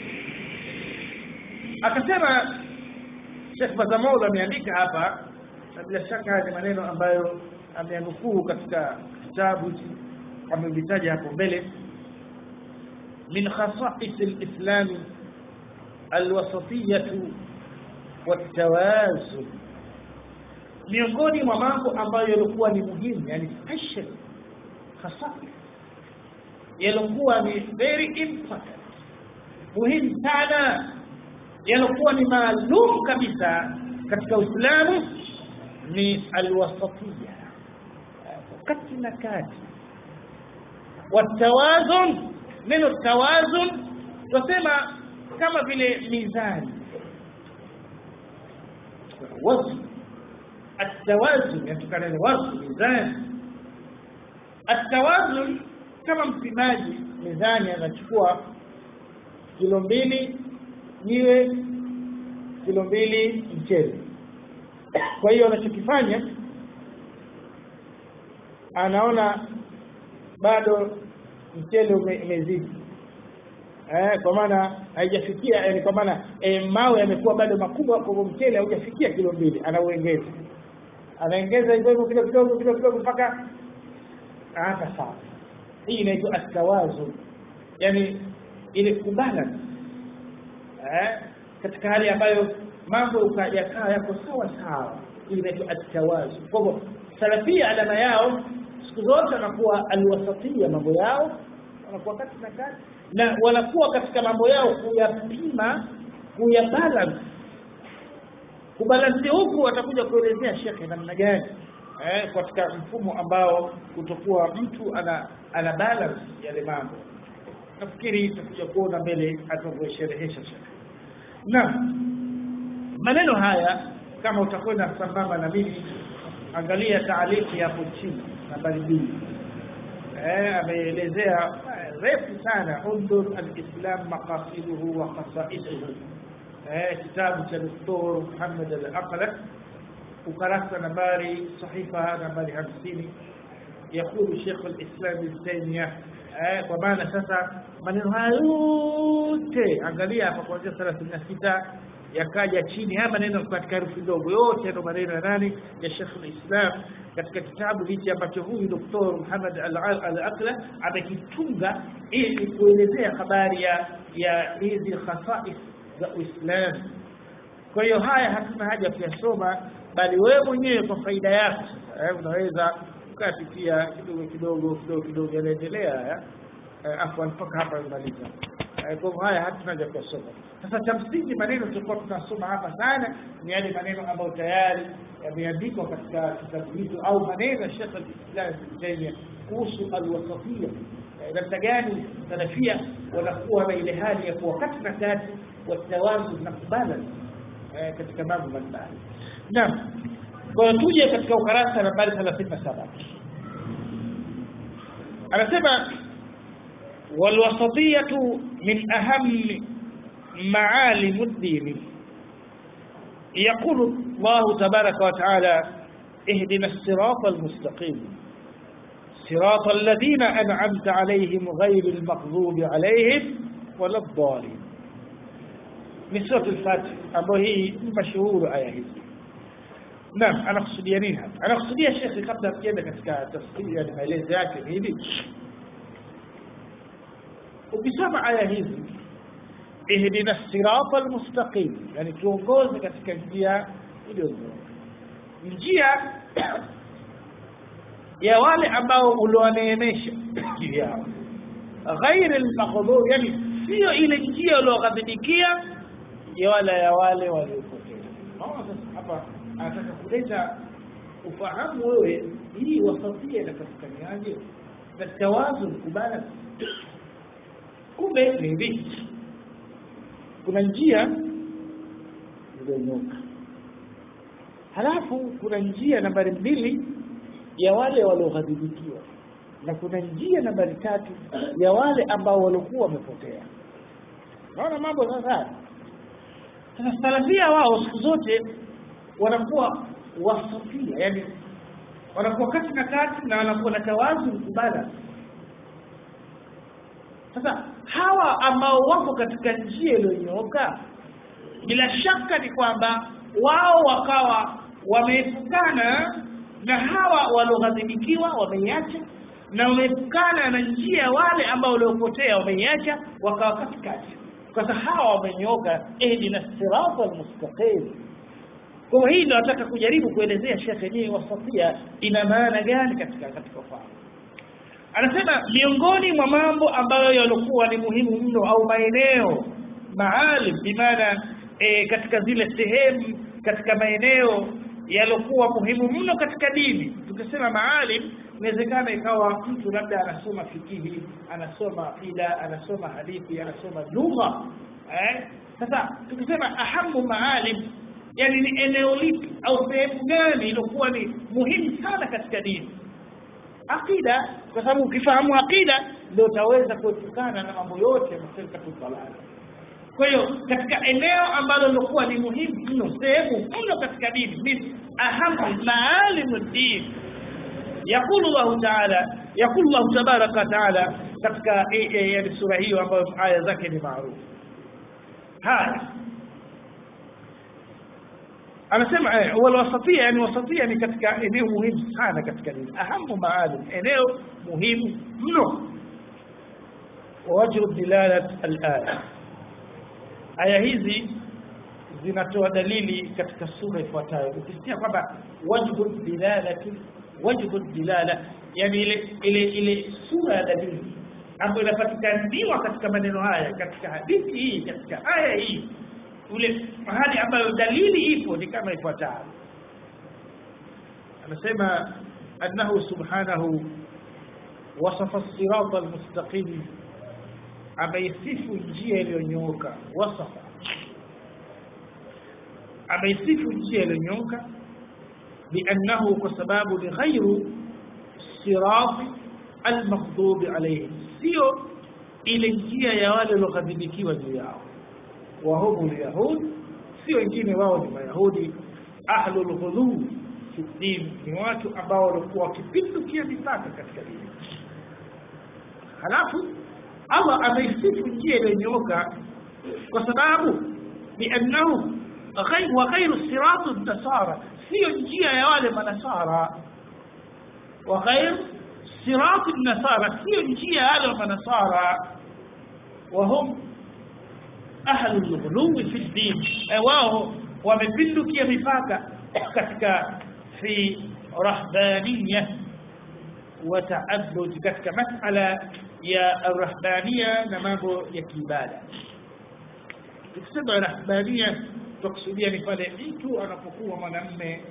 akasema Sheikh Bazamola ameandika hapa na bila shaka ni maneno ambayo ameanukuu katika kitabu amevitaja hapo mbele min khasa'is al-islam al-wasatiyyah wat-tawazun miongoni mwa mambo ambayo yalikuwa ni muhimu yani special khasa'is yalikuwa ni very important muhimu sana yalikuwa ni maalum kabisa katika Uislamu ni alwasatiyya kati na kati watawazun neno tawazun tunasema kama vile mizani wazn التوازن يتكلم الوزن ميزان التوازن kama mpimaji mizani anachukua kilo mbili jiwe kilo mbili mchele kwa hiyo anachokifanya anaona bado mchele umezidi eh, kwa maana haijafikia yani kwa maana eh, mawe yamekuwa bado makubwa kwa mchele haujafikia kilo mbili anauongeza anaongeza hivyo hivyo kidogo kidogo kidogo kidogo mpaka hata sawa hii inaitwa atawazu yani ile kubalance eh, katika hali ambayo mambo yakaa yako sawa sawa hii inaitwa atawazu kwa hivyo salafia alama yao siku zote wanakuwa alwasatia mambo yao wanakuwa kati na kati na wanakuwa katika mambo yao kuyapima kuyabalance kubalansi huku watakuja kuelezea shekhe namna gani eh, katika mfumo ambao kutokuwa mtu ana ana balance yale mambo nafikiri tutakuja kuona mbele atavyosherehesha shekhe na maneno haya kama utakwenda sambamba na mimi angalia taaliki hapo chini nambari mbili eh, ameelezea refu sana undur alislam maqasiduhu wa khasaisuhu eh, kitabu cha Dr. Muhammad al-Aqla ukarasa nambari sahifa nambari hamsini yakulu Sheikh al-Islam Ibn Taymiyyah eh, kwa maana sasa maneno haya yote angalia hapa kuanzia 36 yakaja chini haya maneno katika herufi ndogo yote ndo maneno ya nani ya Sheikh al-Islam katika kitabu hichi ambacho huyu Dr. Muhammad al-Aqla amekitunga ili kuelezea habari ya ya hizi khasais za Uislamu. Kwa hiyo haya hatuna haja kuyasoma, bali wewe mwenyewe kwa faida yako eh, unaweza ukapitia kidogo kidogo kidogo kidogo, yanaendelea haya eh, afwan mpaka hapa imaliza. Eh, kwa hivyo haya hatuna haja kuyasoma. Sasa cha msingi maneno tulikuwa tunasoma hapa sana ni yale maneno ambayo tayari yameandikwa katika kitabu hicho au maneno ya Sheikh al-Islam Ibn Taymiyyah kuhusu al-wasatiyya namna gani salafia wanakuwa na ile hali ya kuwa kati na kati watawazu na kubalance katika mambo mbalimbali naam kwa tuje katika ukarasa nambari 37 anasema walwasatiyatu min ahammi معالم الدين يقول الله تبارك وتعالى اهدنا الصراط المستقيم صراط الذين أنعمت عليهم غير المغضوب عليهم ولا الضالين من سورة الفاتح أبو هي مشهور آية هي نعم أنا أقصد يمينها أنا أقصد يا شيخ قبل أن katika tafsiri ya maelezo yake hivi ukisoma aya hizi ihdina sirata almustaqim yani tuongoze katika njia iliyonyooka njia ya wale ambao uliowaneemesha juu yao ghairi almaghdhub yani sio ile njia ulioghadhibikia ya wala ya wale waliopotea naona sasa hapa anataka kuleta ufahamu wewe hii wasatia inapatikaniaje na tawazun kubala kumbe ni hivi kuna njia iliyonyoka halafu kuna njia nambari mbili ya wale walioghadhibikiwa na kuna njia nambari tatu ya wale ambao walikuwa wamepotea naona mambo sasa sasa salafia wao siku zote wanakuwa wasafia yani wanakuwa kati na kati na wanakuwa na tawazu mkubala sasa hawa ambao wako katika njia iliyonyooka bila shaka ni kwamba wao wakawa wameepukana na hawa walioghadhibikiwa wameiacha na wameepukana na njia wale ambao waliopotea wameiacha wakawa katikati kwa sababu hawa wamenyooka ihdina sirata almustaqim kwa hii ndio nataka kujaribu kuelezea shekhe ni wasatia ina maana gani katika katika ufahamu anasema miongoni mwa mambo ambayo yalikuwa ni muhimu mno au maeneo maalim bimaana e, katika zile sehemu katika maeneo yaliokuwa muhimu mno katika dini tukisema maalim inawezekana ikawa mtu labda anasoma fikihi anasoma aqida anasoma hadithi anasoma lugha eh? sasa tukisema ahamu maalim yani ni eneo lipi au sehemu gani iliokuwa ni muhimu sana katika dini aqida kwa sababu ukifahamu aqida ndio utaweza kuepukana na mambo yote ya maserikatu dalala kwa hiyo katika eneo ambalo lilikuwa ni muhimu mno sehemu mno katika dini min ahamu maalimu din يقول الله تعالى يقول الله تبارك وتعالى katika yani sura hiyo ambayo aya zake ni maarufu haya anasema wal wasatia yani wasatia ni katika eneo muhimu sana katika dini ahamu maalim eneo muhimu mno wajhu dilalat al-aya aya hizi zinatoa dalili katika sura ifuatayo ukisikia kwamba wajhu dilalati wajhu dilala yani ile ile ile sura ya dalili ambayo inapatikaniwa katika maneno haya katika hadithi hii katika aya hii ule mahali ambayo dalili ipo ni kama ifuatavyo anasema annahu subhanahu wasafa as-sirata al-mustaqim ameisifu njia iliyonyooka wasafa ameisifu njia iliyonyooka بأنه كسباب لغير صراط المغضوب عليهم sio ile njia ya wale walioghadhibikiwa juu yao wahumu lyahud sio wengine wao ni mayahudi ahlu lghuluu fi din ni watu ambao walikuwa wakipindukia mipaka katika dini halafu allah ameisifu njia iliyonyooka kwa sababu biannahu wa ghairu siratu nasara sio njia ya wale manasara wa ghair sirati nasara sio njia ya wale manasara wahum ahlu lghuluwi fi ddin wao wamepindukia mipaka katika fi rahbaniya wa taabud katika masala ya rahbaniya na mambo ya kiibada tukisema rahbaniya tukusudia ni pale mtu anapokuwa mwanamme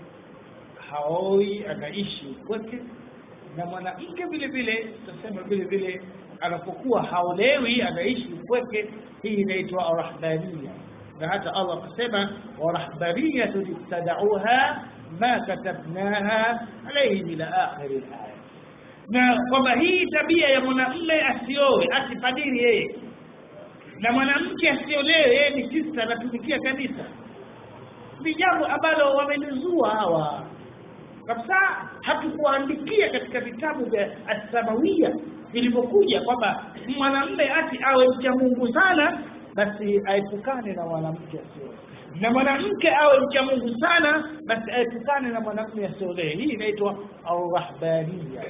haoi anaishi upweke na mwanamke vile vile tutasema vile vile anapokuwa haolewi anaishi upweke hii inaitwa rahbania na hata Allah akasema warahbaniyatu ibtadauha ma katabnaha alayhim ila akhir alaya na kwamba hii tabia ya mwanamme asioe asipadiri yeye na mwanamke asiolewe yeye ni sista anatumikia kanisa ni jambo ambalo wamelizua hawa kabisa hatukuandikia katika vitabu vya asamawia vilivyokuja kwamba mwanamme ati awe mcha Mungu sana basi aepukane na mwanamke asioe na mwanamke awe mcha Mungu sana basi aepukane na mwanamume asiolee hii inaitwa arrahbaniya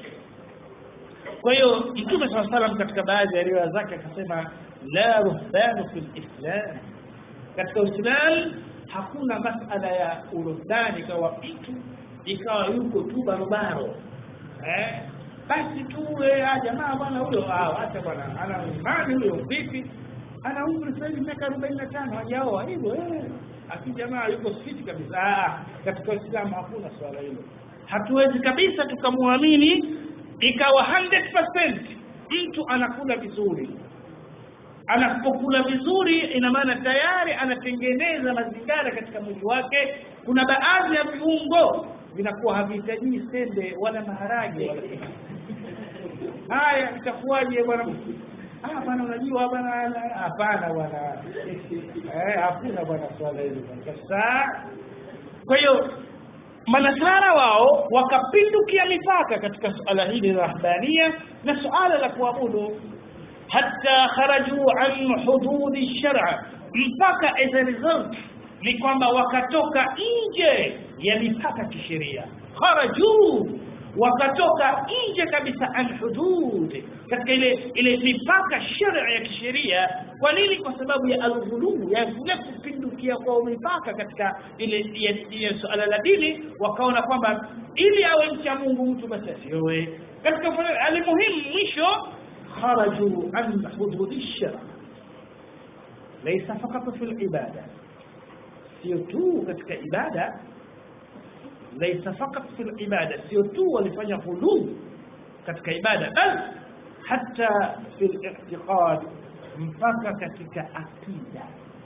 kwa hiyo mtume saa salam katika baadhi ya riwaya zake akasema la ruhbanu fi lislam katika uislam hakuna masala ya urudani ikawa mtu ikawa yuko tu barobaro eh basi tu eh, jamaa bwana huyo ah acha bwana ana imani huyo vipi ana umri sasa hivi miaka 45 hajaoa hivyo eh aki jamaa yuko fiti kabisa ah katika Uislamu hakuna swala hilo hatuwezi kabisa tukamwamini ikawa 100% mtu anakula vizuri anapokula vizuri ina maana tayari anatengeneza mazingira katika mwili wake kuna baadhi ya viungo vinakuwa havihitaji sembe wala maharage wala haya itakuwaje bwana ah bwana unajua bwana hapana bwana eh hakuna bwana swala hilo kabisa kwa hiyo manasara wao wakapindukia mipaka katika suala hili la rahbania na suala la kuabudu hatta kharaju an hududi shar'a mpaka as a result ni kwamba wakatoka nje ya mipaka kisheria kharaju wakatoka nje kabisa an hudud katika ile ile mipaka sharia ya kisheria kwa nini kwa sababu ya alghulu ya kule kupindukia kwa mipaka katika ile ya suala la dini wakaona kwamba ili awe mcha Mungu mtu basi asioe katika alimuhimu mwisho kharaju an hudud ash-shar laysa faqat fi al-ibada sio tu katika ibada laysa faqat fi al-ibada sio tu walifanya hulul katika ibada bal hata fi al-i'tiqad mpaka katika akida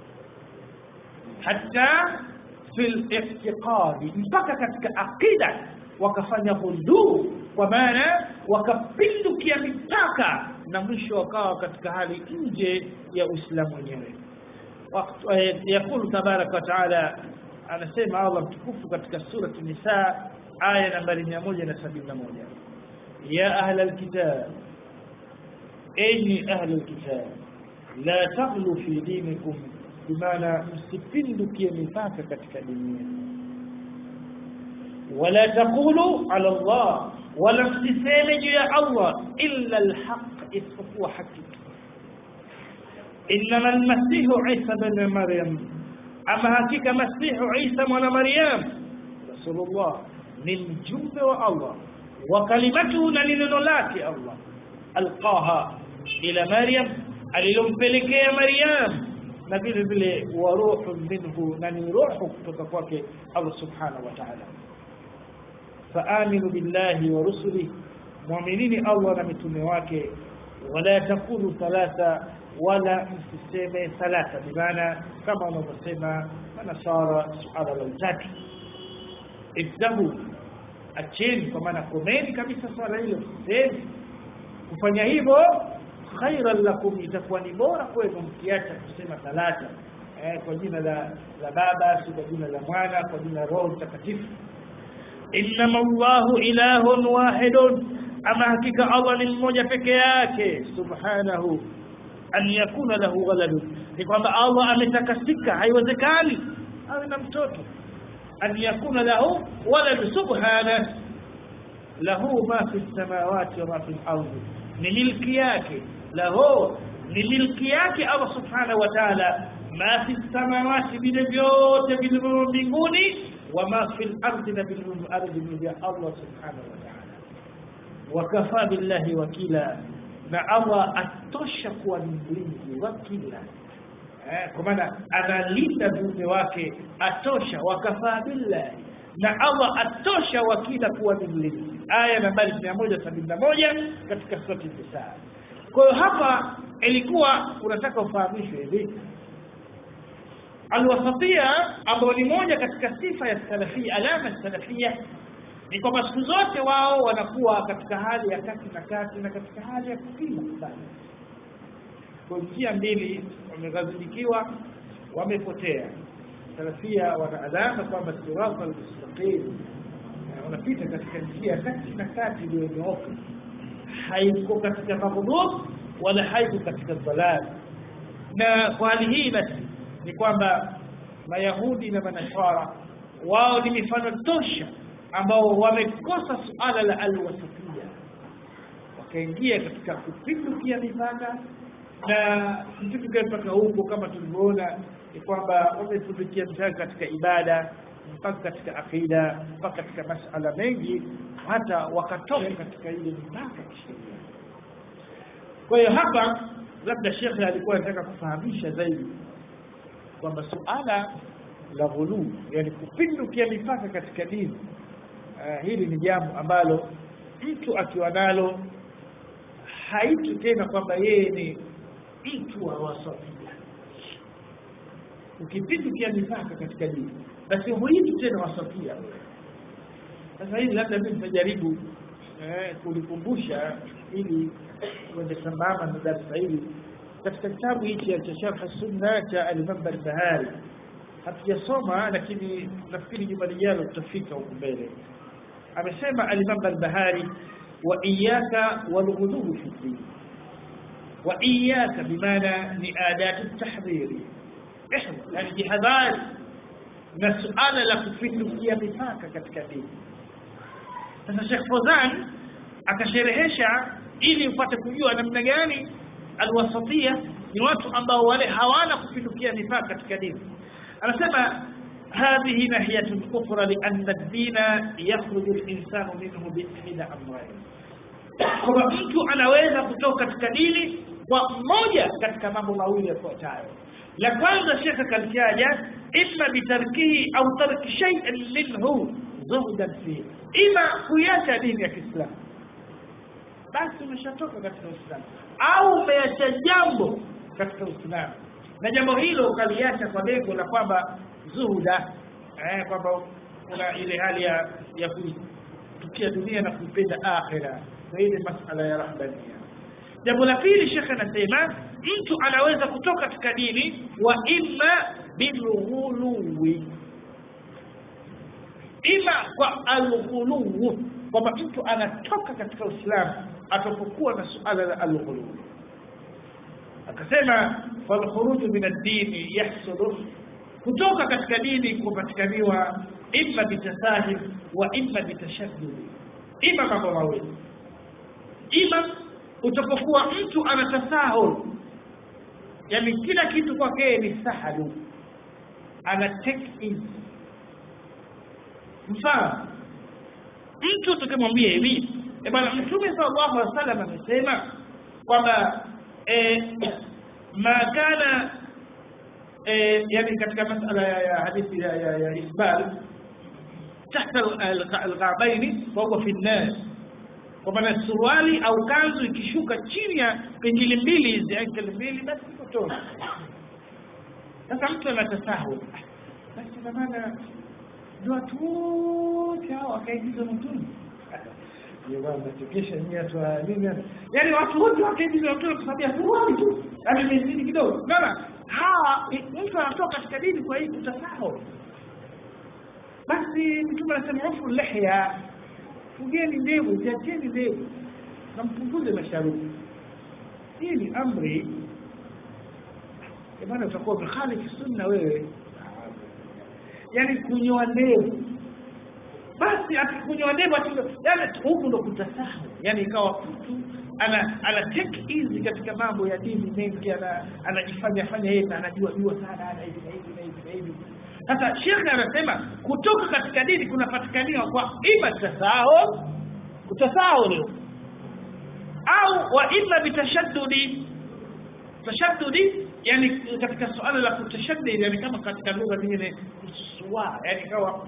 hata fi al-i'tiqad mpaka katika akida wakafanya hulul kwa maana wakapindukia mipaka na mwisho wakawa katika hali nje ya Uislamu wenyewe يقول تبارك وتعالى anasema Allah mtukufu katika sura Nisa aya nambari 171 ya ahla alkitab enyi ahla alkitab la taghlu fi dinikum bimaana msipindukie mipaka katika dini yenu wala taqulu ala Allah wala msiseme juu ya Allah illa alhaq isipokuwa haki إنما المسيح عيسى بن مريم أما هكيك مسيح عيسى من مريم رسول الله من جنب الله وكلمته لننولات الله ألقاها إلى مريم أللمبلك يا مريم نبيل بلي وروح منه نني روح تتفاك الله سبحانه وتعالى فآمنوا بالله ورسله مؤمنين الله نمتنواك ولا تقولوا ثلاثة wala msiseme salata bimaana kama wanavyosema manasara suala la utatu ibdahu acheni kwa maana komeni kabisa swala hilo sisemi kufanya hivyo khairan lakum itakuwa ni bora kwenu mkiacha kusema salata eh, kwa jina la la baba si kwa jina la mwana kwa jina la roho mtakatifu innama allahu ilahun wahidun ama hakika allah ni mmoja peke yake subhanahu an yakuna lahu waladun ni kwamba Allah ametakasika haiwezekani awe na mtoto an yakuna lahu walad subhana lahu ma fi samawati wa ma fi al-ardi ni milki yake lahu ni milki yake Allah subhanahu wa ta'ala ma fi samawati vile vyote vilivyo mbinguni wa ma fi al-ardi na vilivyo ardhi ni vya Allah subhanahu wa ta'ala wakafa billahi wakila na Allah atosha kuwa ni mlinzi wa kila eh, kwa maana analinda viumbe wake atosha wakafaa billahi na Allah atosha wakila kuwa ni mlinzi aya nambari 171 katika sura Nisa kwa hiyo hapa ilikuwa unataka ufahamishwe hivi alwasatia ambayo ni moja katika sifa ya salafia alama ya salafia ni kwamba siku zote wao wanakuwa katika hali ya kati na kati na katika hali ya kupima sana kwa njia mbili wameghadhibikiwa wamepotea salafia wana alama kwamba sirata almustaqim wanapita katika njia ya kati na kati iliyonyooka haiko katika maghdub wala haiko katika dhalal na kwa hali hii basi ni kwamba mayahudi na manaswara wao ni mifano tosha ambao wamekosa suala la alwasatia wakaingia katika kupindukia mipaka na mtuke mpaka huko kama tulivyoona ni kwamba wametumikia mtaka katika ibada mpaka katika akida mpaka katika masala mengi hata wakatoka katika ile mipaka ya kisheria kwa hiyo hapa labda shekhe alikuwa anataka kufahamisha zaidi kwamba suala la ghuluu yani kupindukia mipaka katika dini uh, hili ni jambo ambalo mtu akiwa nalo haitu tena kwamba yeye ni mtu wa wasafia ukipindukia mipaka katika dini basi huitu tena wasafia sasa hili labda mimi nitajaribu eh, kulikumbusha ili uende sambamba na darasa hili katika kitabu hichi cha sharh sunna cha al-Imam al-Bahari hatujasoma lakini nafikiri juma lijalo tutafika huko mbele amesema al-Imam al-Bahari wa iyyaka wal-ghuluw fi din wa iyyaka bimaana ni adat at-tahdhir yani jihadhari na suala la kupindukia mipaka katika dini sasa Sheikh Fozan akasherehesha ili upate kujua namna gani alwasatia ni watu ambao wale hawana kupindukia mipaka katika dini anasema هذه ناحية أخرى لأن الدين يخرج الإنسان منه بإحدى أمرين kwamba mtu anaweza kutoka katika dini kwa moja katika mambo mawili yafuatayo la kwanza shekhe kalitaja imma bitarkihi au tarki shay'in minhu zuhdan fihi ima kuiacha dini ya Kiislamu basi umeshatoka katika Uislamu au umeacha jambo katika Uislamu na jambo hilo ukaliacha kwa lengo la kwamba zuhuda eh, kwamba kuna ile hali ya ya kutukia dunia na kuipenda akhira na ile masala ya rahbania jambo la pili shekhe anasema mtu anaweza kutoka katika dini wa imma bilghuluwi ima kwa alghuluwu kwamba mtu anatoka katika Uislamu atapokuwa na suala la alghuluwu akasema falkhuruju min ad-din yahsulu kutoka katika dini kupatikaniwa imma bitasahil wa imma bitashaddud ima mambo mawili ima utapokuwa mtu anatasahul yani kila kitu kwake ni sahalu ana take easy mfano mtu tukimwambia hivi e bwana mtume sallallahu alaihi wasallam amesema kwamba eh, ma kana eh, yani katika masala ya, ya hadithi ya, ya, ya isbal tahta alghabaini fahuwa fi nnar kwa maana suruali au kanzu ikishuka chini ya pingili mbili hizi ankeli mbili basi iko tosha sasa mtu anatasahul basi kwa maana ndio watu wote hao wakaingizwa motoni nachekesha nyie watu wa nini yaani watu wote wakaingizwa motoni kwa sababu ya suruali tu yaani imezidi kidogo unaona hawa mtu anatoka katika dini kwa hii kutasahul basi mtume anasema ufu lihya fugeni ndevu ziacheni ndevu na mpunguze masharubu hii ni amri maana utakuwa umekhalifu sunna wewe yani kunyoa ndevu basi akikunyoa ndevu yani huku ndo kutasahau yani ikawa mtu ana ana take easy katika mambo ya dini mengi ana anajifanya fanya yeye anajua jua sana ana hivi na hivi na hivi na hivi sasa shekhe anasema kutoka katika dini kunapatikaniwa kwa ima tasahul kutasahul au wa ima bitashaddudi tashaddudi yani katika suala la kutashaddid yani kama katika lugha nyingine kususua yani kawa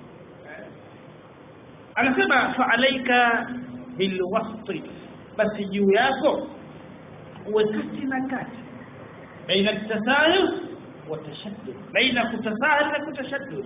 anasema fa alaika bilwasti basi juu yako uwe kati na kati baina tasahul وتشدد بين كتساهل وتشدد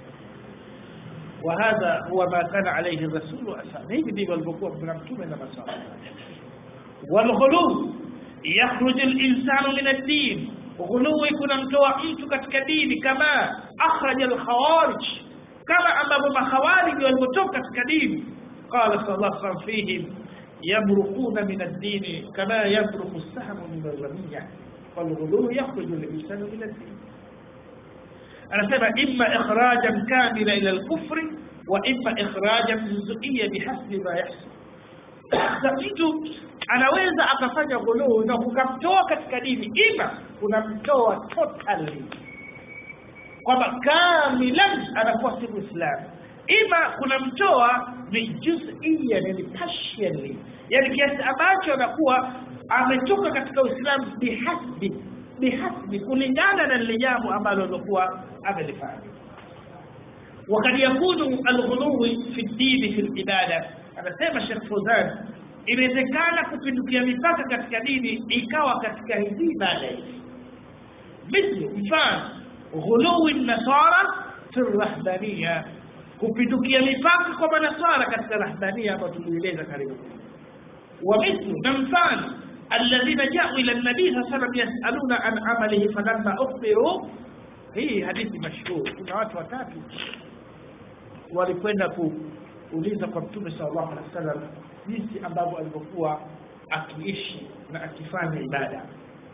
وهذا هو ما كان عليه الرسول وأسامه هيك والبقوة من مكتوبة لما صار والغلو يخرج الإنسان من الدين غلو يكون متوى mtu katika dini kama أخرج الخوارج كما أمام الخوارج والمتوى katika dini قال صلى الله عليه وسلم فيهم يبرقون من الدين كما يبرق السهم من الرمية فالغلو يخرج الإنسان من الدين anasema imma ikhrajan kamila ila al-kufri wa imma ikhrajan juz'iyya bihasbi ma yahsul Sasa mtu anaweza akafanya ghuluu na kukamtoa katika dini ima kunamtoa totally kwamba kamilan anakuwa si muislamu ima kunamtoa ni juzian yani partially yani kiasi ambacho anakuwa ametoka katika uislamu bihasbi bihasbi kulingana na lile jambo ambalo alikuwa amelifanya wakad yakunu alghuluwi fi dini fi libada anasema shekh fuzan inawezekana kupindukia mipaka katika dini ikawa katika hizi ibada hizi mithlu mfano ghuluwi nasara fi rahbania kupindukia mipaka kwa manasara katika rahbania ambayo tulieleza karibu ومثل نمثال الذين جاءوا إلى النبي صلى الله عليه وسلم يسألون عن عمله فلما أخبروا hii hadithi mashhur kuna watu watatu walikwenda kuuliza kwa mtume sallallahu alaihi wasallam jinsi ambavyo alivyokuwa akiishi na akifanya ibada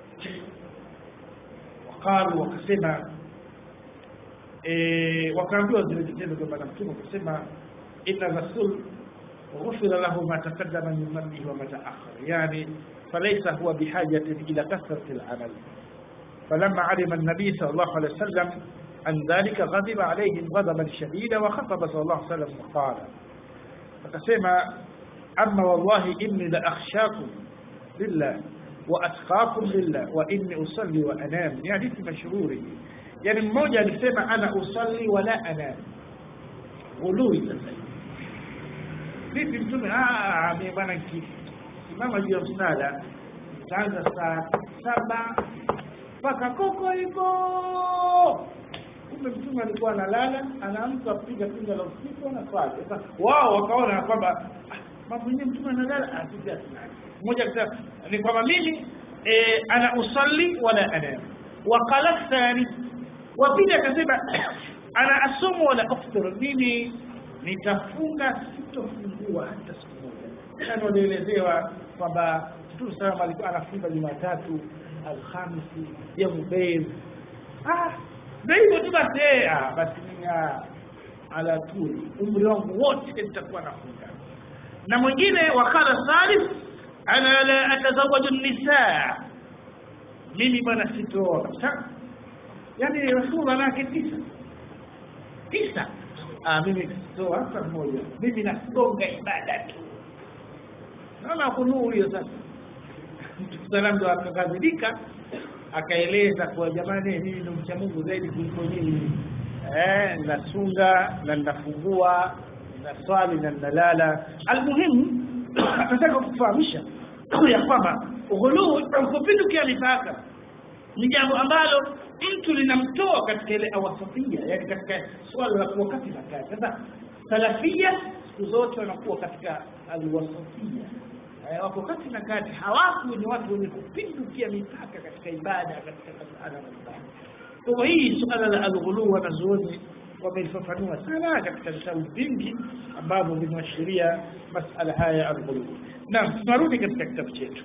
wakalu wakasema e, wakaambiwa zile vitendo vya bwana mtume wakasema inna rasul غفر له ما تقدم من ذنبه وما تأخر يعني فليس هو بحاجة إلى كثرة العمل فلما علم النبي صلى الله عليه وسلم عن ذلك غضب عليهم غضبا شديدا وخطب صلى الله عليه وسلم وقال فقسم أما والله إني لأخشاكم لله وأتقاكم لله وإني أصلي وأنام يعني في مشهوره يعني mmoja alisema ana usalli wala anam ghului sasa vipi mtume mimi bwana kisimama juu ya msala nitaanza saa saba mpaka koko hivyo kumbe mtume alikuwa analala anaamka kupiga pinga la usiku na swali sasa wao wakaona kwamba mambo yenyewe mtume analala asisi asinani mmoja akasema ni kwamba mimi eh, ana usalli wala anam waqala thani wa pili akasema ana asumu wala aftir mimi nitafunga sitofungua hata siku moja yani walielezewa kwamba mtume salama alikuwa anafunga jumatatu alhamisi yamu beil ah ndio hivyo tu basi ah basi mimi ala tuli umri wangu wote nitakuwa nafunga na mwingine wakala thalith ana la atazawaju nisaa mimi bwana sitooa kabisa yani rasulullah nake tisa tisa ah mimi sitoa hata mmoja mimi nasonga ibada tu naona kunuu hiyo sasa mtukusalam ndo akakadhibika akaeleza kwa jamani mimi ndo mcha Mungu zaidi kuliko nyinyi eh nasunga na nafungua na swali na nalala almuhimu nataka kufahamisha ya kwamba ghuluu kupindukia mipaka ni jambo ambalo mtu linamtoa katika ile awasafia yani katika swala la kuwa kati na kati sasa salafia siku zote wanakuwa katika alwasafia wako kati na kati hawaku ni watu wenye kupindukia mipaka katika ibada katika masala mbalimbali kwa hii suala la alghulu wanazuoni wamelifafanua sana katika vitabu vingi ambavyo vinaashiria masala haya ya alghulu naam tunarudi katika kitabu chetu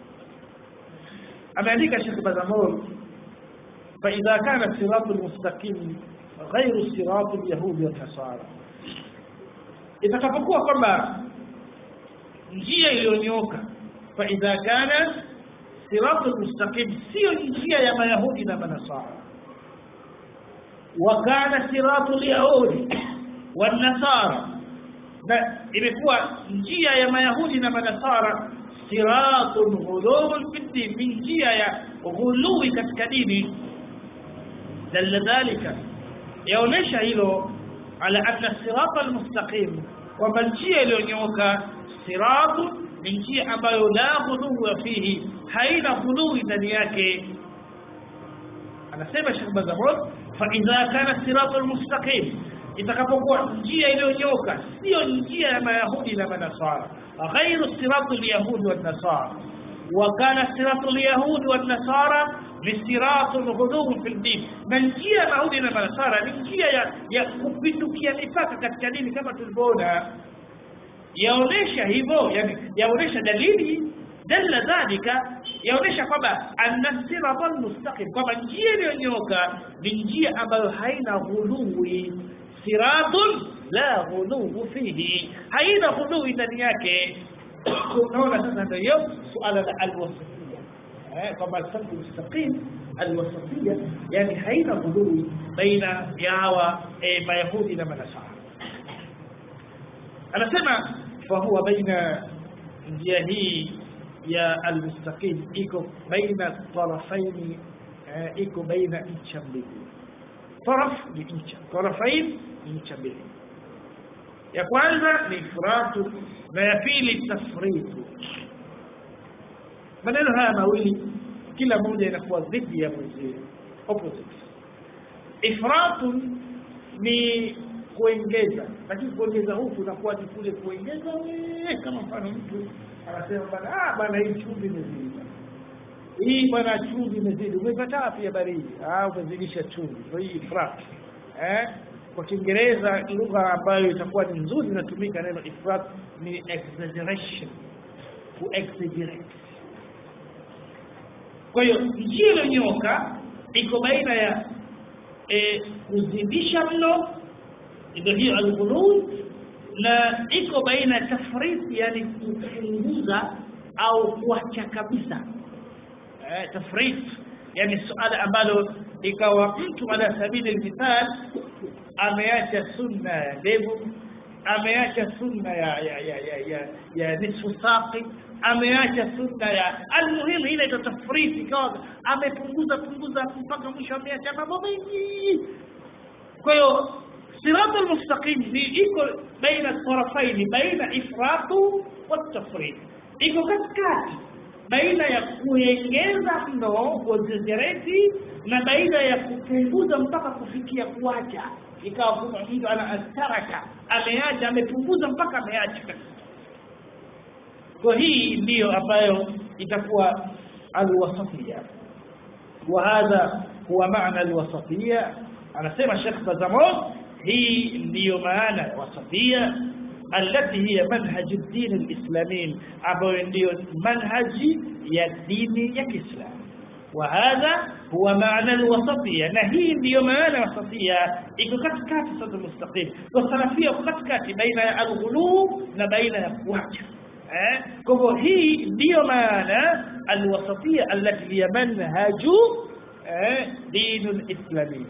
ameandika Sheikh Bazamol فإذا كان الصراط المستقيم غير صراط اليهود والنصارى itakapokuwa kwamba njia iliyonyoka faidha kana siratu mustaqim sio njia ya mayahudi na manasara wa kana siratu lyahudi wanasara na imekuwa njia ya mayahudi na manasara siratun ghuluwun fi din ni njia ya ghuluwi katika dini dalla dhalika yaonesha hilo ala anna sirata almustaqim kwamba njia iliyonyooka siratu ni njia ambayo la ghuluwa fihi haina ghuluwi ndani yake anasema Sheikh Bazamud fa idha kana siratu almustaqim itakapokuwa njia iliyonyoka sio njia ya mayahudi na manasara ghairu siratu alyahudi wan nasara wa kana siratu alyahudi wan nasara لصراط الغلو في الدين na njia ya Yahudi na Manasara ni njia ya, ya kupindukia mipaka katika dini kama tulivyoona yaonesha hivyo yani yaonesha dalili dalla dhalika yaonesha kwamba anna sirata mustaqim kwamba njia iliyonyoka ni njia ambayo haina ghuluwi siratun la ghuluwu fihi haina ghuluwi ndani yake unaona sasa ndio hiyo suala la alwasafia eh kwamba alfaqh mustaqim alwasafia yani haina ghului baina ya hawa eh, mayahudi na manasara anasema fahuwa baina njia hii ya almustaqim iko baina tarafaini eh, iko baina ncha mbili taraf ni ncha tarafain ni ncha mbili ya kwanza ni ifratu na ya pili tafritu maneno haya mawili kila moja inakuwa dhidi ya mwenzie opposite ifratu ni kuongeza lakini kuongeza huku unakuwa ni kule kuongeza we kama mfano mtu anasema bana ah bana hii chumvi imezidi hii bwana chumvi imezidi umepata wapi habari hii ah umezidisha chumvi ndio hii ifrat eh kwa Kiingereza lugha ambayo itakuwa ni nzuri inatumika neno ifrat ni exaggeration ku exaggerate kwa hiyo njia iliyonyoka iko baina ya e, kuzidisha mno ndio hiyo alghulul na iko baina ya tafriti yani kupunguza au kuacha kabisa eh, tafrit yani suala ambalo ikawa mtu ala sabili almithal ameacha sunna ya ndevu ameacha sunna ya ya ya ya, ya, ya nisfu saqi ameacha sunna ya almuhimu ile ito tafriti ikawa amepunguza punguza mpaka mwisho ameacha mambo mengi kwa hiyo صراط المستقيم ni iko baina tarafaini baina ifratu watafrit iko katikati baina ya kuongeza mno kuongezereti na baina ya kupunguza mpaka kufikia kuacha ikawa kuna mtu ana astaraka ameacha amepunguza mpaka ameacha kwa hii ndiyo ambayo itakuwa alwasafia وهذا هو معنى الوسطية anasema Sheikh Bazamon hii ndiyo maana ya wasafia التي هي منهج الدين الإسلامي ambayo ndiyo manhaji ya dini ya Kiislamu وهذا هو معنى الوسطية na hii ndiyo maana ya wasafia iko katikati sasa mustaqim kwa salafia iko katikati baina ya alghulu na baina ya kuacha eh kwa hivyo hii ndiyo maana alwasatia allati hiya manhaju eh dinul islami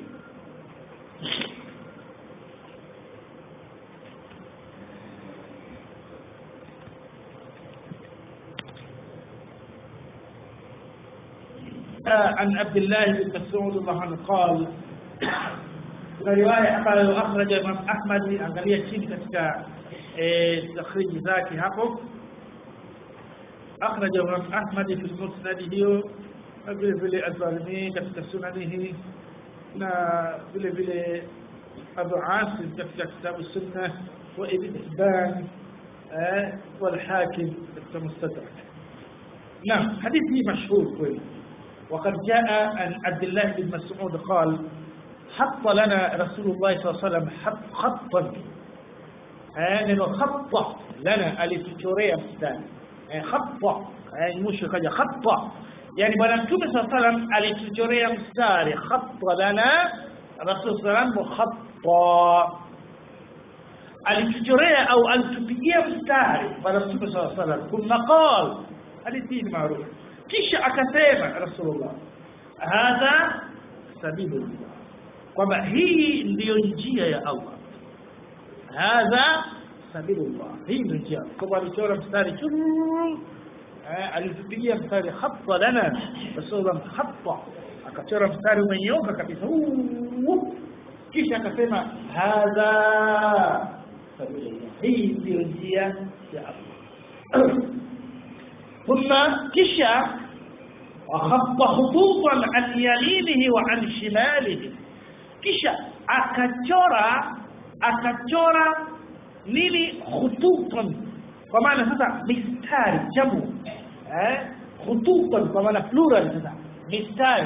عن عبد الله بن مسعود الله عنه قال kuna riwaya ambayo akhraja Imam Ahmad angalia chini katika takhriji zake hapo akhraja Imam Ahmad fi musnad hiyo na vile vile Al-Barni katika sunanihi na vile vile Abu Asim katika kitabu sunna wa Ibn Hibban والحاكم katika mustadrak نعم حديث مشهور كويس وقد جاء عن عبد الله بن مسعود قال حط لنا رسول الله صلى الله عليه وسلم خطا يعني خط لنا alituchorea mstari خط يعني مش kaja خط يعني bwana mtume صلى الله عليه وسلم alituchorea mstari خط لنا رسول صلى الله عليه وسلم خط alituchorea au alitupigia mstari bwana mtume صلى الله عليه وسلم ثم قال hadithi ni maarufu kisha akasema rasulullah hadha sabilullah kwamba hii ndiyo njia ya Allah hadha sabilullah hii ndio njia kwamba alichora mstari churu alitupigia mstari khatta lana rasulullah khatta akachora mstari umenyoka kabisa kisha akasema hadha sabilullah hii ndiyo njia ya Allah ثم كشا وخط خطوطا عن يمينه وعن شماله kisha akachora akachora nini khututan kwa maana sasa mistari jamu eh khututan kwa maana plural sasa mistari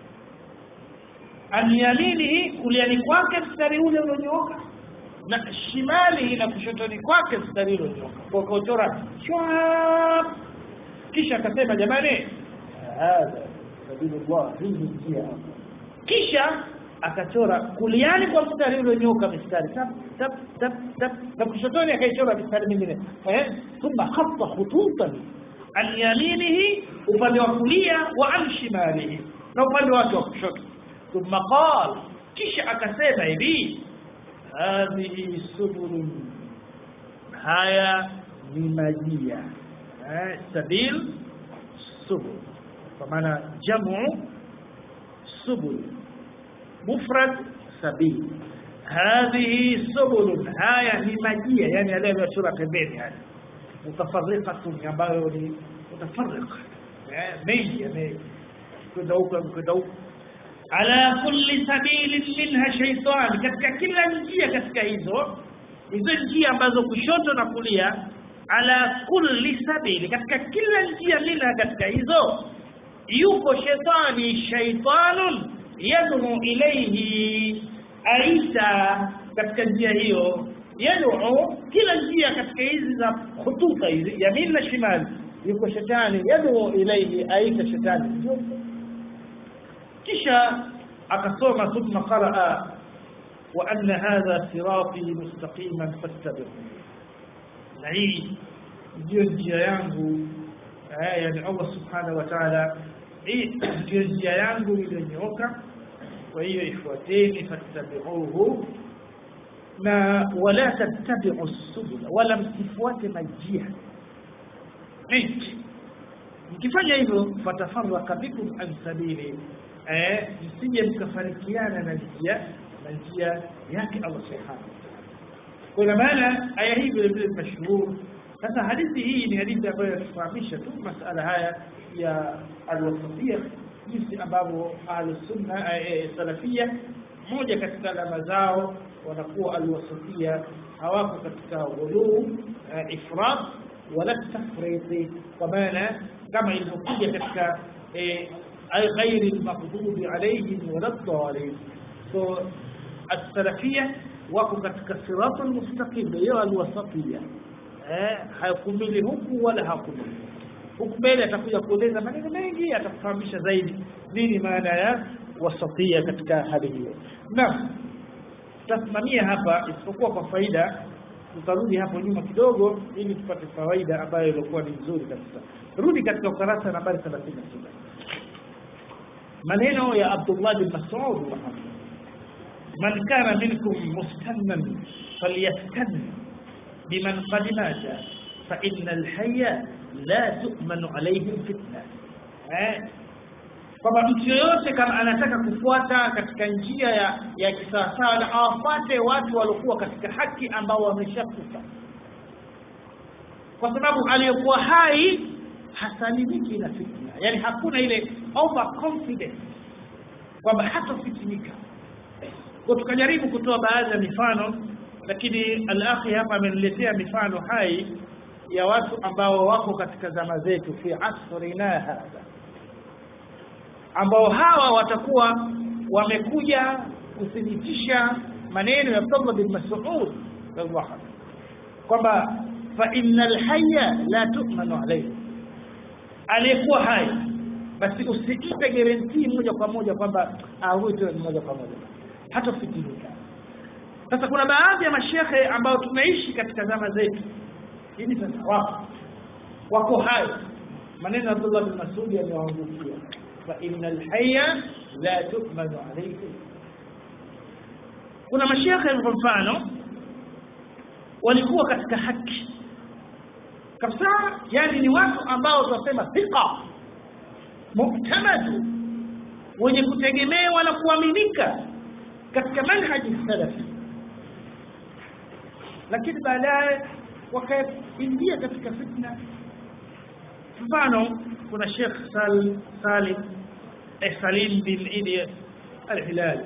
an yaminihi kuliani kwake mstari ule ulionyooka na shimali na kushotoni kwake mstari ule ulionyooka kwa kuchora shwap kisha akasema jamani hadha sabilullah hii njia kisha akachora kuliani kwa mstari ulionyooka mistari tap tap tap tap na kushotoni akaichora mistari mingine eh thumma khatta khututan an yaminihi upande wa kulia wa an shimalihi na upande wake wa kushoto thumma qala kisha akasema hivi hadhihi subulun haya ni majia eh, sabil subul kwa maana jamu subul mufrad sabil hadhihi subul haya ni majia yani yale yaliyochora pembeni haya mutafarriqatun ambayo ni mutafarriq eh, mengi yamekwenda huko kwenda huko ala kulli sabilin minha shaytan katika kila njia katika hizo hizo njia ambazo kushoto na kulia ala kulli sabili katika kila njia minha katika hizo yuko shetani shaytanun yad'u ilayhi aita katika njia hiyo yad'u kila njia katika hizi za khututa hizi yamin na shimali yuko shetani yad'u ilayhi aita shetani kisha akasoma thumma qaraa wa anna hadha sirati mustaqiman fattabi'u na hii ndio njia yangu eh, yani Allah subhanahu wa ta'ala hii ndio njia yangu iliyonyooka kwa hiyo ifuateni fattabi'uhu na wala tattabi'u subula wala msifuate majia mengi mkifanya hivyo fatafarraka bikum an sabili eh msije mkafarikiana na njia na njia yake Allah subhanahu kwa maana aya hii vile vile mashuhuri sasa hadithi hii ni hadithi ambayo inatufahamisha tu masala haya ya alwasafia jinsi ambavyo ahlusunna salafia moja katika alama zao wanakuwa alwasafia hawako katika ghuluu ifrat wala tafriti kwa maana kama ilivyokuja katika غير المغضوب عليهم ولا الضالين so السلفيه wako katika siratul mustaqim hiyo alwasatiyya eh hakumili huku wala hakumili huku mbele atakuja kueleza maneno mengi atakufahamisha zaidi nini maana ya wasatia katika hali hiyo naam tutasimamia hapa isipokuwa kwa faida tutarudi hapo nyuma kidogo ili tupate fawaida ambayo ilikuwa ni nzuri kabisa rudi katika ukurasa nambari 36 maneno ya Abdullah bin Mas'ud man kana minkum mustannan falyastan biman qad mata fa innal hayya la tu'manu alayhi fitna eh kwamba mtu yoyote kama anataka kufuata katika njia ya ya kisawasawa na awafuate watu waliokuwa katika haki ambao wameshakufa kwa sababu aliyokuwa hai hasalimiki na fitna yani hakuna ile over confidence kwamba hatofitinika kwa tukajaribu kutoa baadhi ya mifano lakini al-akhi hapa ameniletea mifano hai ya watu ambao wako katika zama zetu fi asrina hadha ambao hawa watakuwa wamekuja kuthibitisha maneno ya Abdullah bin Mas'ud radhiallahu anhu kwamba fa innal hayya la tu'manu alayhi aliyekuwa hai basi usiipe guarantee moja kwa moja kwamba huyu moja kwa moja hata fitinika sasa kuna baadhi ya mashehe ambao tunaishi katika zama zetu hivi sasa wako wako hai maneno ya Abdullah bin Mas'ud yamewaangukia fa innal hayya la tu'manu alayhi kuna mashehe kwa mfano walikuwa katika haki kabisa yani ni watu ambao tunasema thiqa muktamadu wenye kutegemewa na kuaminika katika manhaji salafi lakini baadaye wakaingia katika fitna mfano kuna Sheikh Sal Salim eh, Salim bin Idi al-Hilali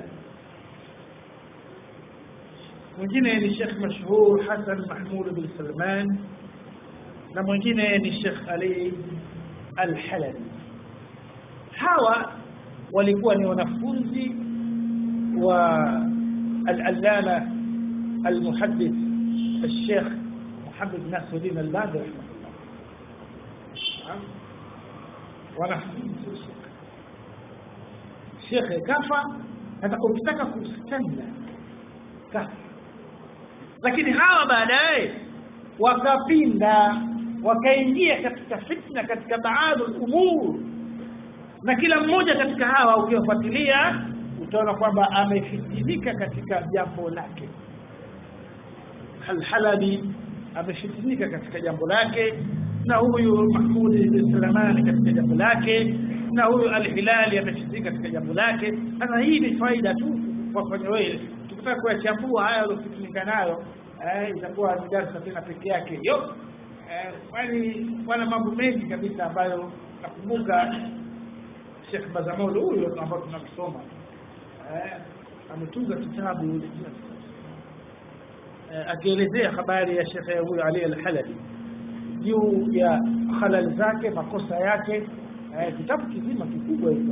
mwingine ni Sheikh mashhur Hassan Mahmud bin Salman na mwingine ni Sheikh Ali Al-Halabi hawa walikuwa ni wanafunzi wa al-allama al-muhaddith الشيخ محمد ناصر الدين البادر رحمه الله wanafunzi shekhe kafa sasa ukitaka kustanna kafa lakini hawa baadaye wakapinda wakaingia katika fitna katika baadhi umur na kila mmoja katika hawa ukiwafuatilia utaona kwamba amefitinika katika jambo lake Al-Halabi amefitinika katika jambo lake na huyu Mahmud bin Sulemani katika jambo lake na huyu Al-Hilali amefitinika katika jambo lake sasa hii ni faida tu kwa kufanya wewe tukitaka kuyachambua haya yaliyofitinika nayo eh, itakuwa ni darasa tena peke yake hiyo eh, kwani wana mambo mengi kabisa ambayo nakumbuka Sheikh Bazamolo huyo ambao tunamsoma eh, ametunga kitabu eh, akielezea habari ya Sheikh huyo Ali al-Halabi juu ya halal zake makosa yake eh, kitabu kizima kikubwa hicho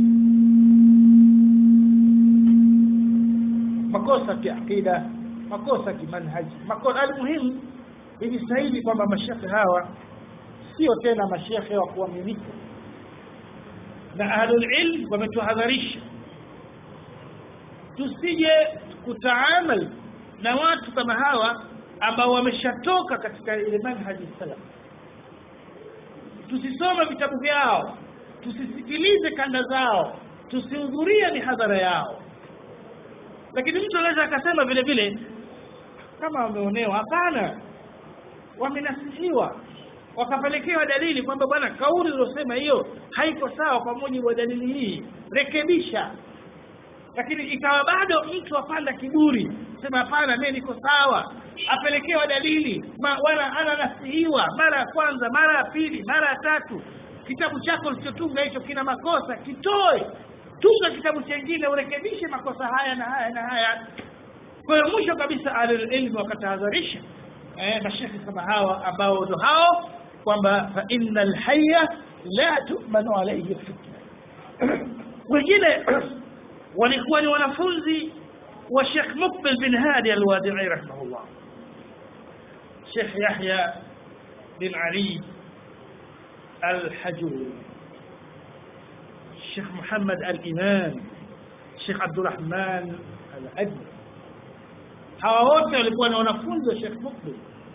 makosa kiakida makosa kimanhaji makosa almuhimu ilistahili kwamba mashekhe hawa sio tena mashekhe wa kuaminika na ahlul ilm wametuhadharisha tusije kutaamal na watu kama hawa ambao wameshatoka katika ile manhaji salaf tusisome vitabu vyao tusisikilize kanda zao tusihudhurie mihadhara yao lakini mtu anaweza akasema vile vile kama wameonewa hapana wamenasihiwa wakapelekewa dalili kwamba bwana kauli uliosema hiyo haiko sawa kwa mujibu wa dalili hii rekebisha lakini ikawa bado mtu apanda kiburi sema hapana mimi niko sawa apelekewa dalili ma, wala ananasihiwa mara ya kwanza mara ya pili mara ya tatu kitabu chako ulichotunga hicho kina makosa kitoe tunga kitabu chengine urekebishe makosa haya na haya na haya kwa hiyo mwisho kabisa alilmu wakatahadharisha eh, mashekhe kama hawa ambao ndo hao kwamba fa inna alhayya la tu'manu alayhi fitna wengine walikuwa ni wanafunzi wa Sheikh Muqbil bin Hadi al-Wadi'i rahimahullah Sheikh Yahya bin Ali al-Hajuri Sheikh Muhammad al-Imam Sheikh Abdurrahman al-Ajmi hawa wote walikuwa ni wanafunzi wa Sheikh Muqbil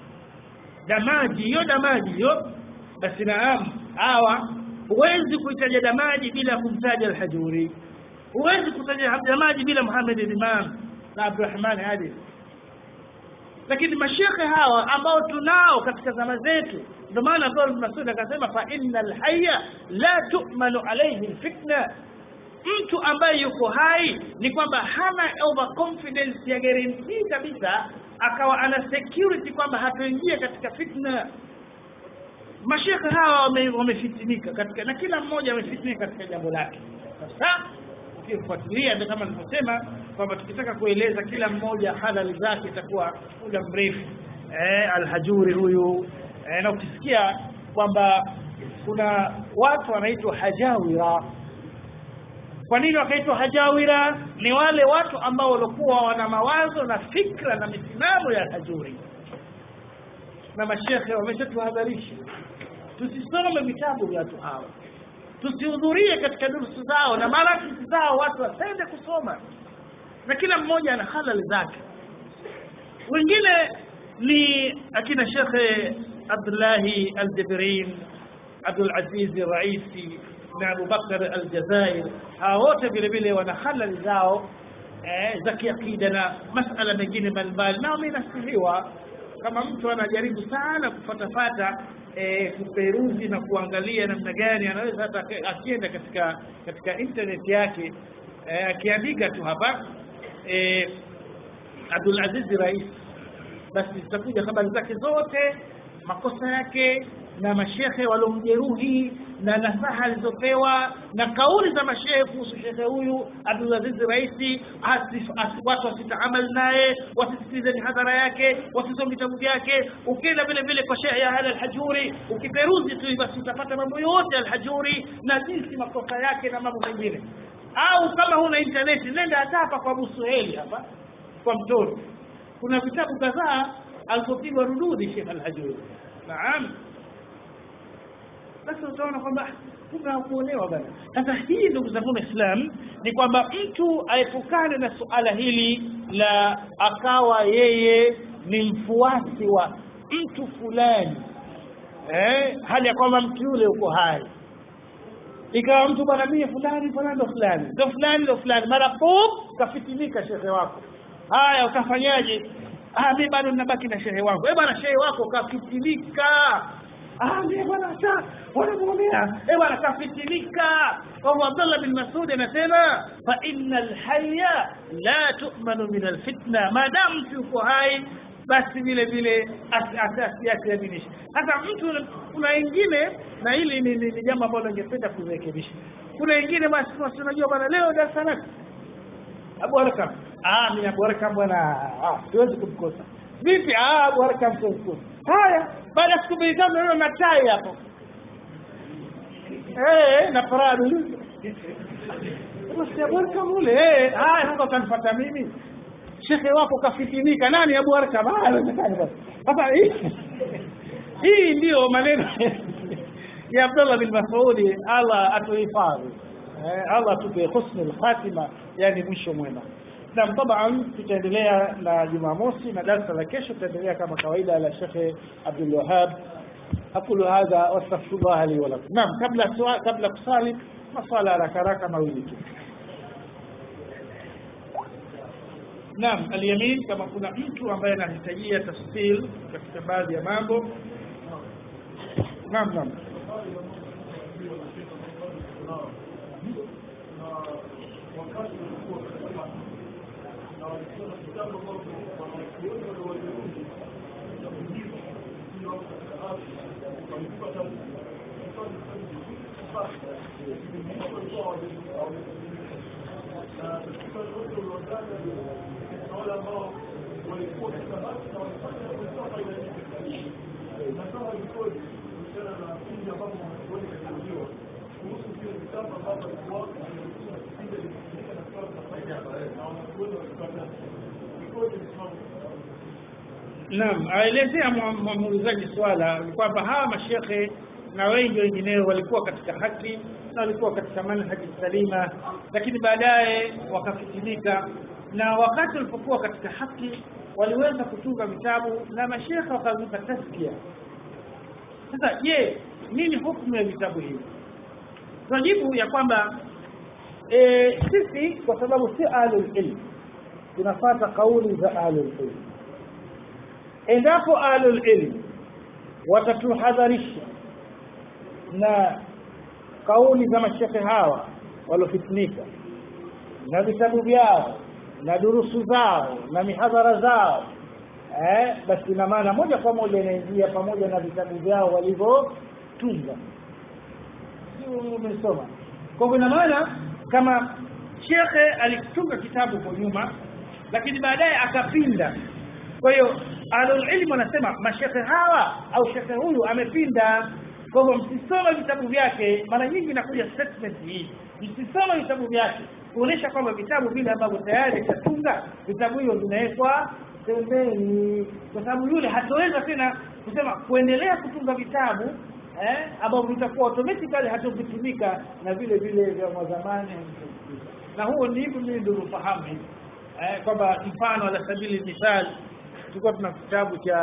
damaji hiyo damaji hiyo basi naam hawa huwezi kuitaja damaji bila kumtaja al-Hajuri huwezi kutaja damaji bila Muhammad al-Imam na Abdurrahman Hadi lakini mashekhe hawa ambao tunao katika zama zetu ndio maana Abdul Masud akasema fa innal hayya la tu'manu alayhi fitna mtu ambaye yuko hai ni kwamba hana over confidence ya guarantee kabisa akawa ana security kwamba hatoingia katika fitna mashekhe hawa wamefitinika wame katika na kila mmoja amefitinika katika jambo lake sasa ukifuatilia ndio kama nilivyosema kwamba tukitaka kueleza kila mmoja halali zake itakuwa muda mrefu eh, alhajuri huyu eh, na ukisikia kwamba kuna watu wanaitwa hajawira kwa nini wakaitwa hajawira ni wale watu ambao walikuwa wana mawazo na fikra na misimamo ya hajuri na mashekhe wameshatuhadharisha tusisome vitabu vya watu hawa tusihudhurie katika durusu zao na marakisi zao watu wasende kusoma na kila mmoja ana halali zake wengine ni akina shekhe abdullahi aljabrin abdulaziz raisi na abubakar aljazair hawa wote vile vile wana halali zao eh, za kiakida na masala mengine mbalimbali na wamenasihiwa kama mtu anajaribu sana kufatafata e, kuperuzi na kuangalia namna gani anaweza hata akienda katika katika internet yake e, akiandika tu hapa e, Abdul Aziz Rais basi zitakuja habari zake zote makosa yake na mashehe waliomjeruhi na nasaha alizopewa na kauli za mashehe kuhusu shekhe huyu Abdul Aziz Raisi watu wasitaamal naye wasisikilize mihadhara yake wasisome vitabu vyake ukienda vile vile kwa shehe ya Hal al-Hajuri ukiperuzi tu basi utapata mambo yote al-Hajuri na jinsi makosa yake na mambo mengine au kama huna internet nenda hata hapa kwa Abu Suheli hapa kwa mtoto kuna vitabu kadhaa alizopigwa rududi Sheikh al-Hajuri naam basi utaona kwamba kuna kuonewa bana sasa hii ndugu zangu Islam ni kwamba mtu aepukane na suala hili la akawa yeye ni mfuasi wa mtu fulani eh, hali ya kwamba mtu yule uko hai ikawa mtu bwana mie fulani fulani ndo fulani ndo fulani ndo fulani mara pop kafitinika shehe wako haya utafanyaje ah mimi bado ninabaki na shehe wangu eh bwana shehe wako kafitinika ah mimi bwana sasa wanamuonea eh bwana kafitinika kwa hivyo Abdullah bin Mas'ud anasema fa innal hayya la tu'manu min alfitna maadamu mtu yuko hai basi vile vile asasi yake yadinishi sasa mtu kuna wengine na hili ni, ni, ni jambo ambalo ningependa kurekebisha kuna wengine basi basi unajua bwana leo darasa lako Abu Harakam ah mimi Abu Harakam bwana ah siwezi kumkosa vipi ah Abu Harakam siwezi kumkosa haya baada ya siku mbili tatu naona na tai hapo eh na paradu basi Abu Harakam ule eh haya sasa utanifuata mimi shekhe wako kafitinika nani Abu Arkam ah haiwezekani basi sasa hii ndiyo maneno ya Abdullah bin Mas'ud Allah atuhifadhi eh, Allah atupe husnul khatima yani mwisho mwema na taban tutaendelea na Jumamosi na darasa la kesho tutaendelea kama kawaida la Sheikh Abdul Wahhab أقول هذا واستغفر الله لي ولكم نعم قبل السؤال قبل kusali maswala haraka haraka mawili tu Naam, aliyamin kama kuna mtu ambaye anahitajia tafsil katika baadhi ya mambo. Naam, naam. wale ambao walikuwa katika basi na walifanya kutoka ile natoa ripoti kuhusiana na pindi ambapo wanachuoni kajiuliwa kuhusu vile vitabu ambavyo walikuwa vile vilitumika na kutoa tunafanya na wanachuoni walipata ripoti msimamo Naam, aelezea muulizaji swala ni kwamba hawa mashekhe na wengi wengineo walikuwa katika haki na walikuwa katika manhaji salima, lakini baadaye wakafitinika, na wakati walipokuwa katika haki waliweza kutunga vitabu na mashekhe wakavipa taskia. Sasa je, nini hukumu ya vitabu hivi? Tunajibu ya kwamba e, sisi kwa sababu si ahlul ilm tunafata kauli za ahlul ilm endapo ahlul ilm watatuhadharisha na kauli za mashekhe hawa waliofitnika na vitabu vyao na durusu zao na mihadhara zao eh, basi ina maana moja kwa moja inaingia pamoja na vitabu vyao walivyotunga umesoma kwa hivyo ina maana kama shekhe alitunga kitabu kwa nyuma lakini baadaye akapinda kwa hiyo ahlul ilm wanasema mashekhe hawa au shekhe huyu amepinda kwa hivyo msisome vitabu vyake mara nyingi inakuja statement hii msisome vitabu vyake kuonesha kwamba vitabu vile ambavyo tayari ishatunga vitabu hivyo vinawekwa pembeni kwa sababu yule hatoweza tena kusema kuendelea kutunga vitabu eh, ambavyo vitakuwa automatically hatovitumika na vile vile vya zamani na huo ni hivyo mimi ndio ufahamu hivi eh, kwamba mfano ala sabili mithali tulikuwa tuna kitabu cha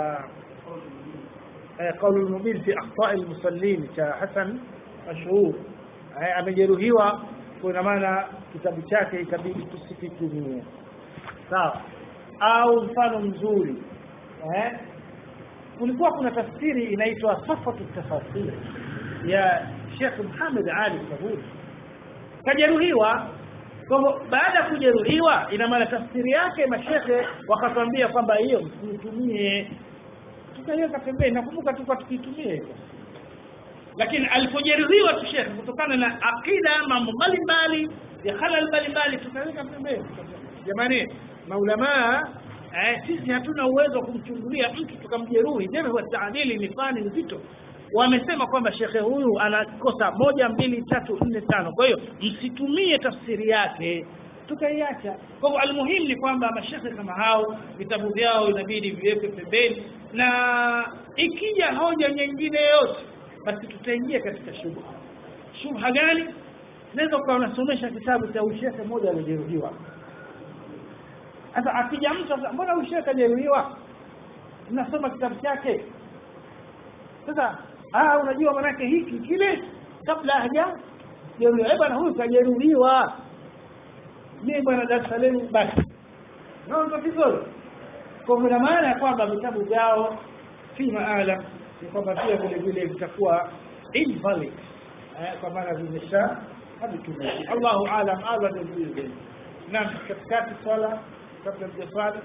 قول المبين في اخطاء المصلين cha Hassan mashhur amejeruhiwa kwa maana kitabu chake ikabidi tusikitumie sawa au mfano mzuri eh kulikuwa kuna tafsiri inaitwa safatu tafasir ya Sheikh Muhammad Ali Sabuni kajeruhiwa kwa baada ya kujeruhiwa ina maana tafsiri yake mashekhe wakatwambia kwamba hiyo msitumie tukaiweka pembeni nakumbuka tulikuwa tukitumia hivyo lakini alipojeruhiwa tu shekhe kutokana na akida mambo mbalimbali ya halal mbalimbali tukaweka pembeni jamani maulamaa eh, sisi hatuna uwezo wa kumchungulia mtu tukamjeruhi tena kwa taadili ni fani nzito wamesema kwamba shekhe huyu anakosa moja mbili tatu nne tano kwa hiyo msitumie tafsiri yake tukaiacha kwa hivyo almuhimu ni kwamba mashekhe kama hao vitabu vyao inabidi viwekwe pembeni na ikija hoja nyingine yote basi tutaingia katika shubha shubha gani naweza ukawa unasomesha kitabu cha ushehe mmoja alijeruhiwa sasa akija mtu sasa mbona ushehe kajeruhiwa nasoma kitabu chake sasa ah unajua manake hiki kile kabla haja jeruhiwa bwana huyu kajeruhiwa mimi bwana darasa lenu basi naona vizuri kwa vile maana ya kwamba vitabu vyao fima alam ni kwamba pia vile vile vitakuwa invalid kwa maana vimesha havitumiki Allahu alam Allah ndio vile naam katikati swala kabla ya swali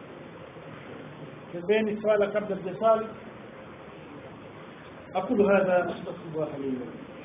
pembeni swala kabla ya swali أقول هذا أستغفر الله لي ولكم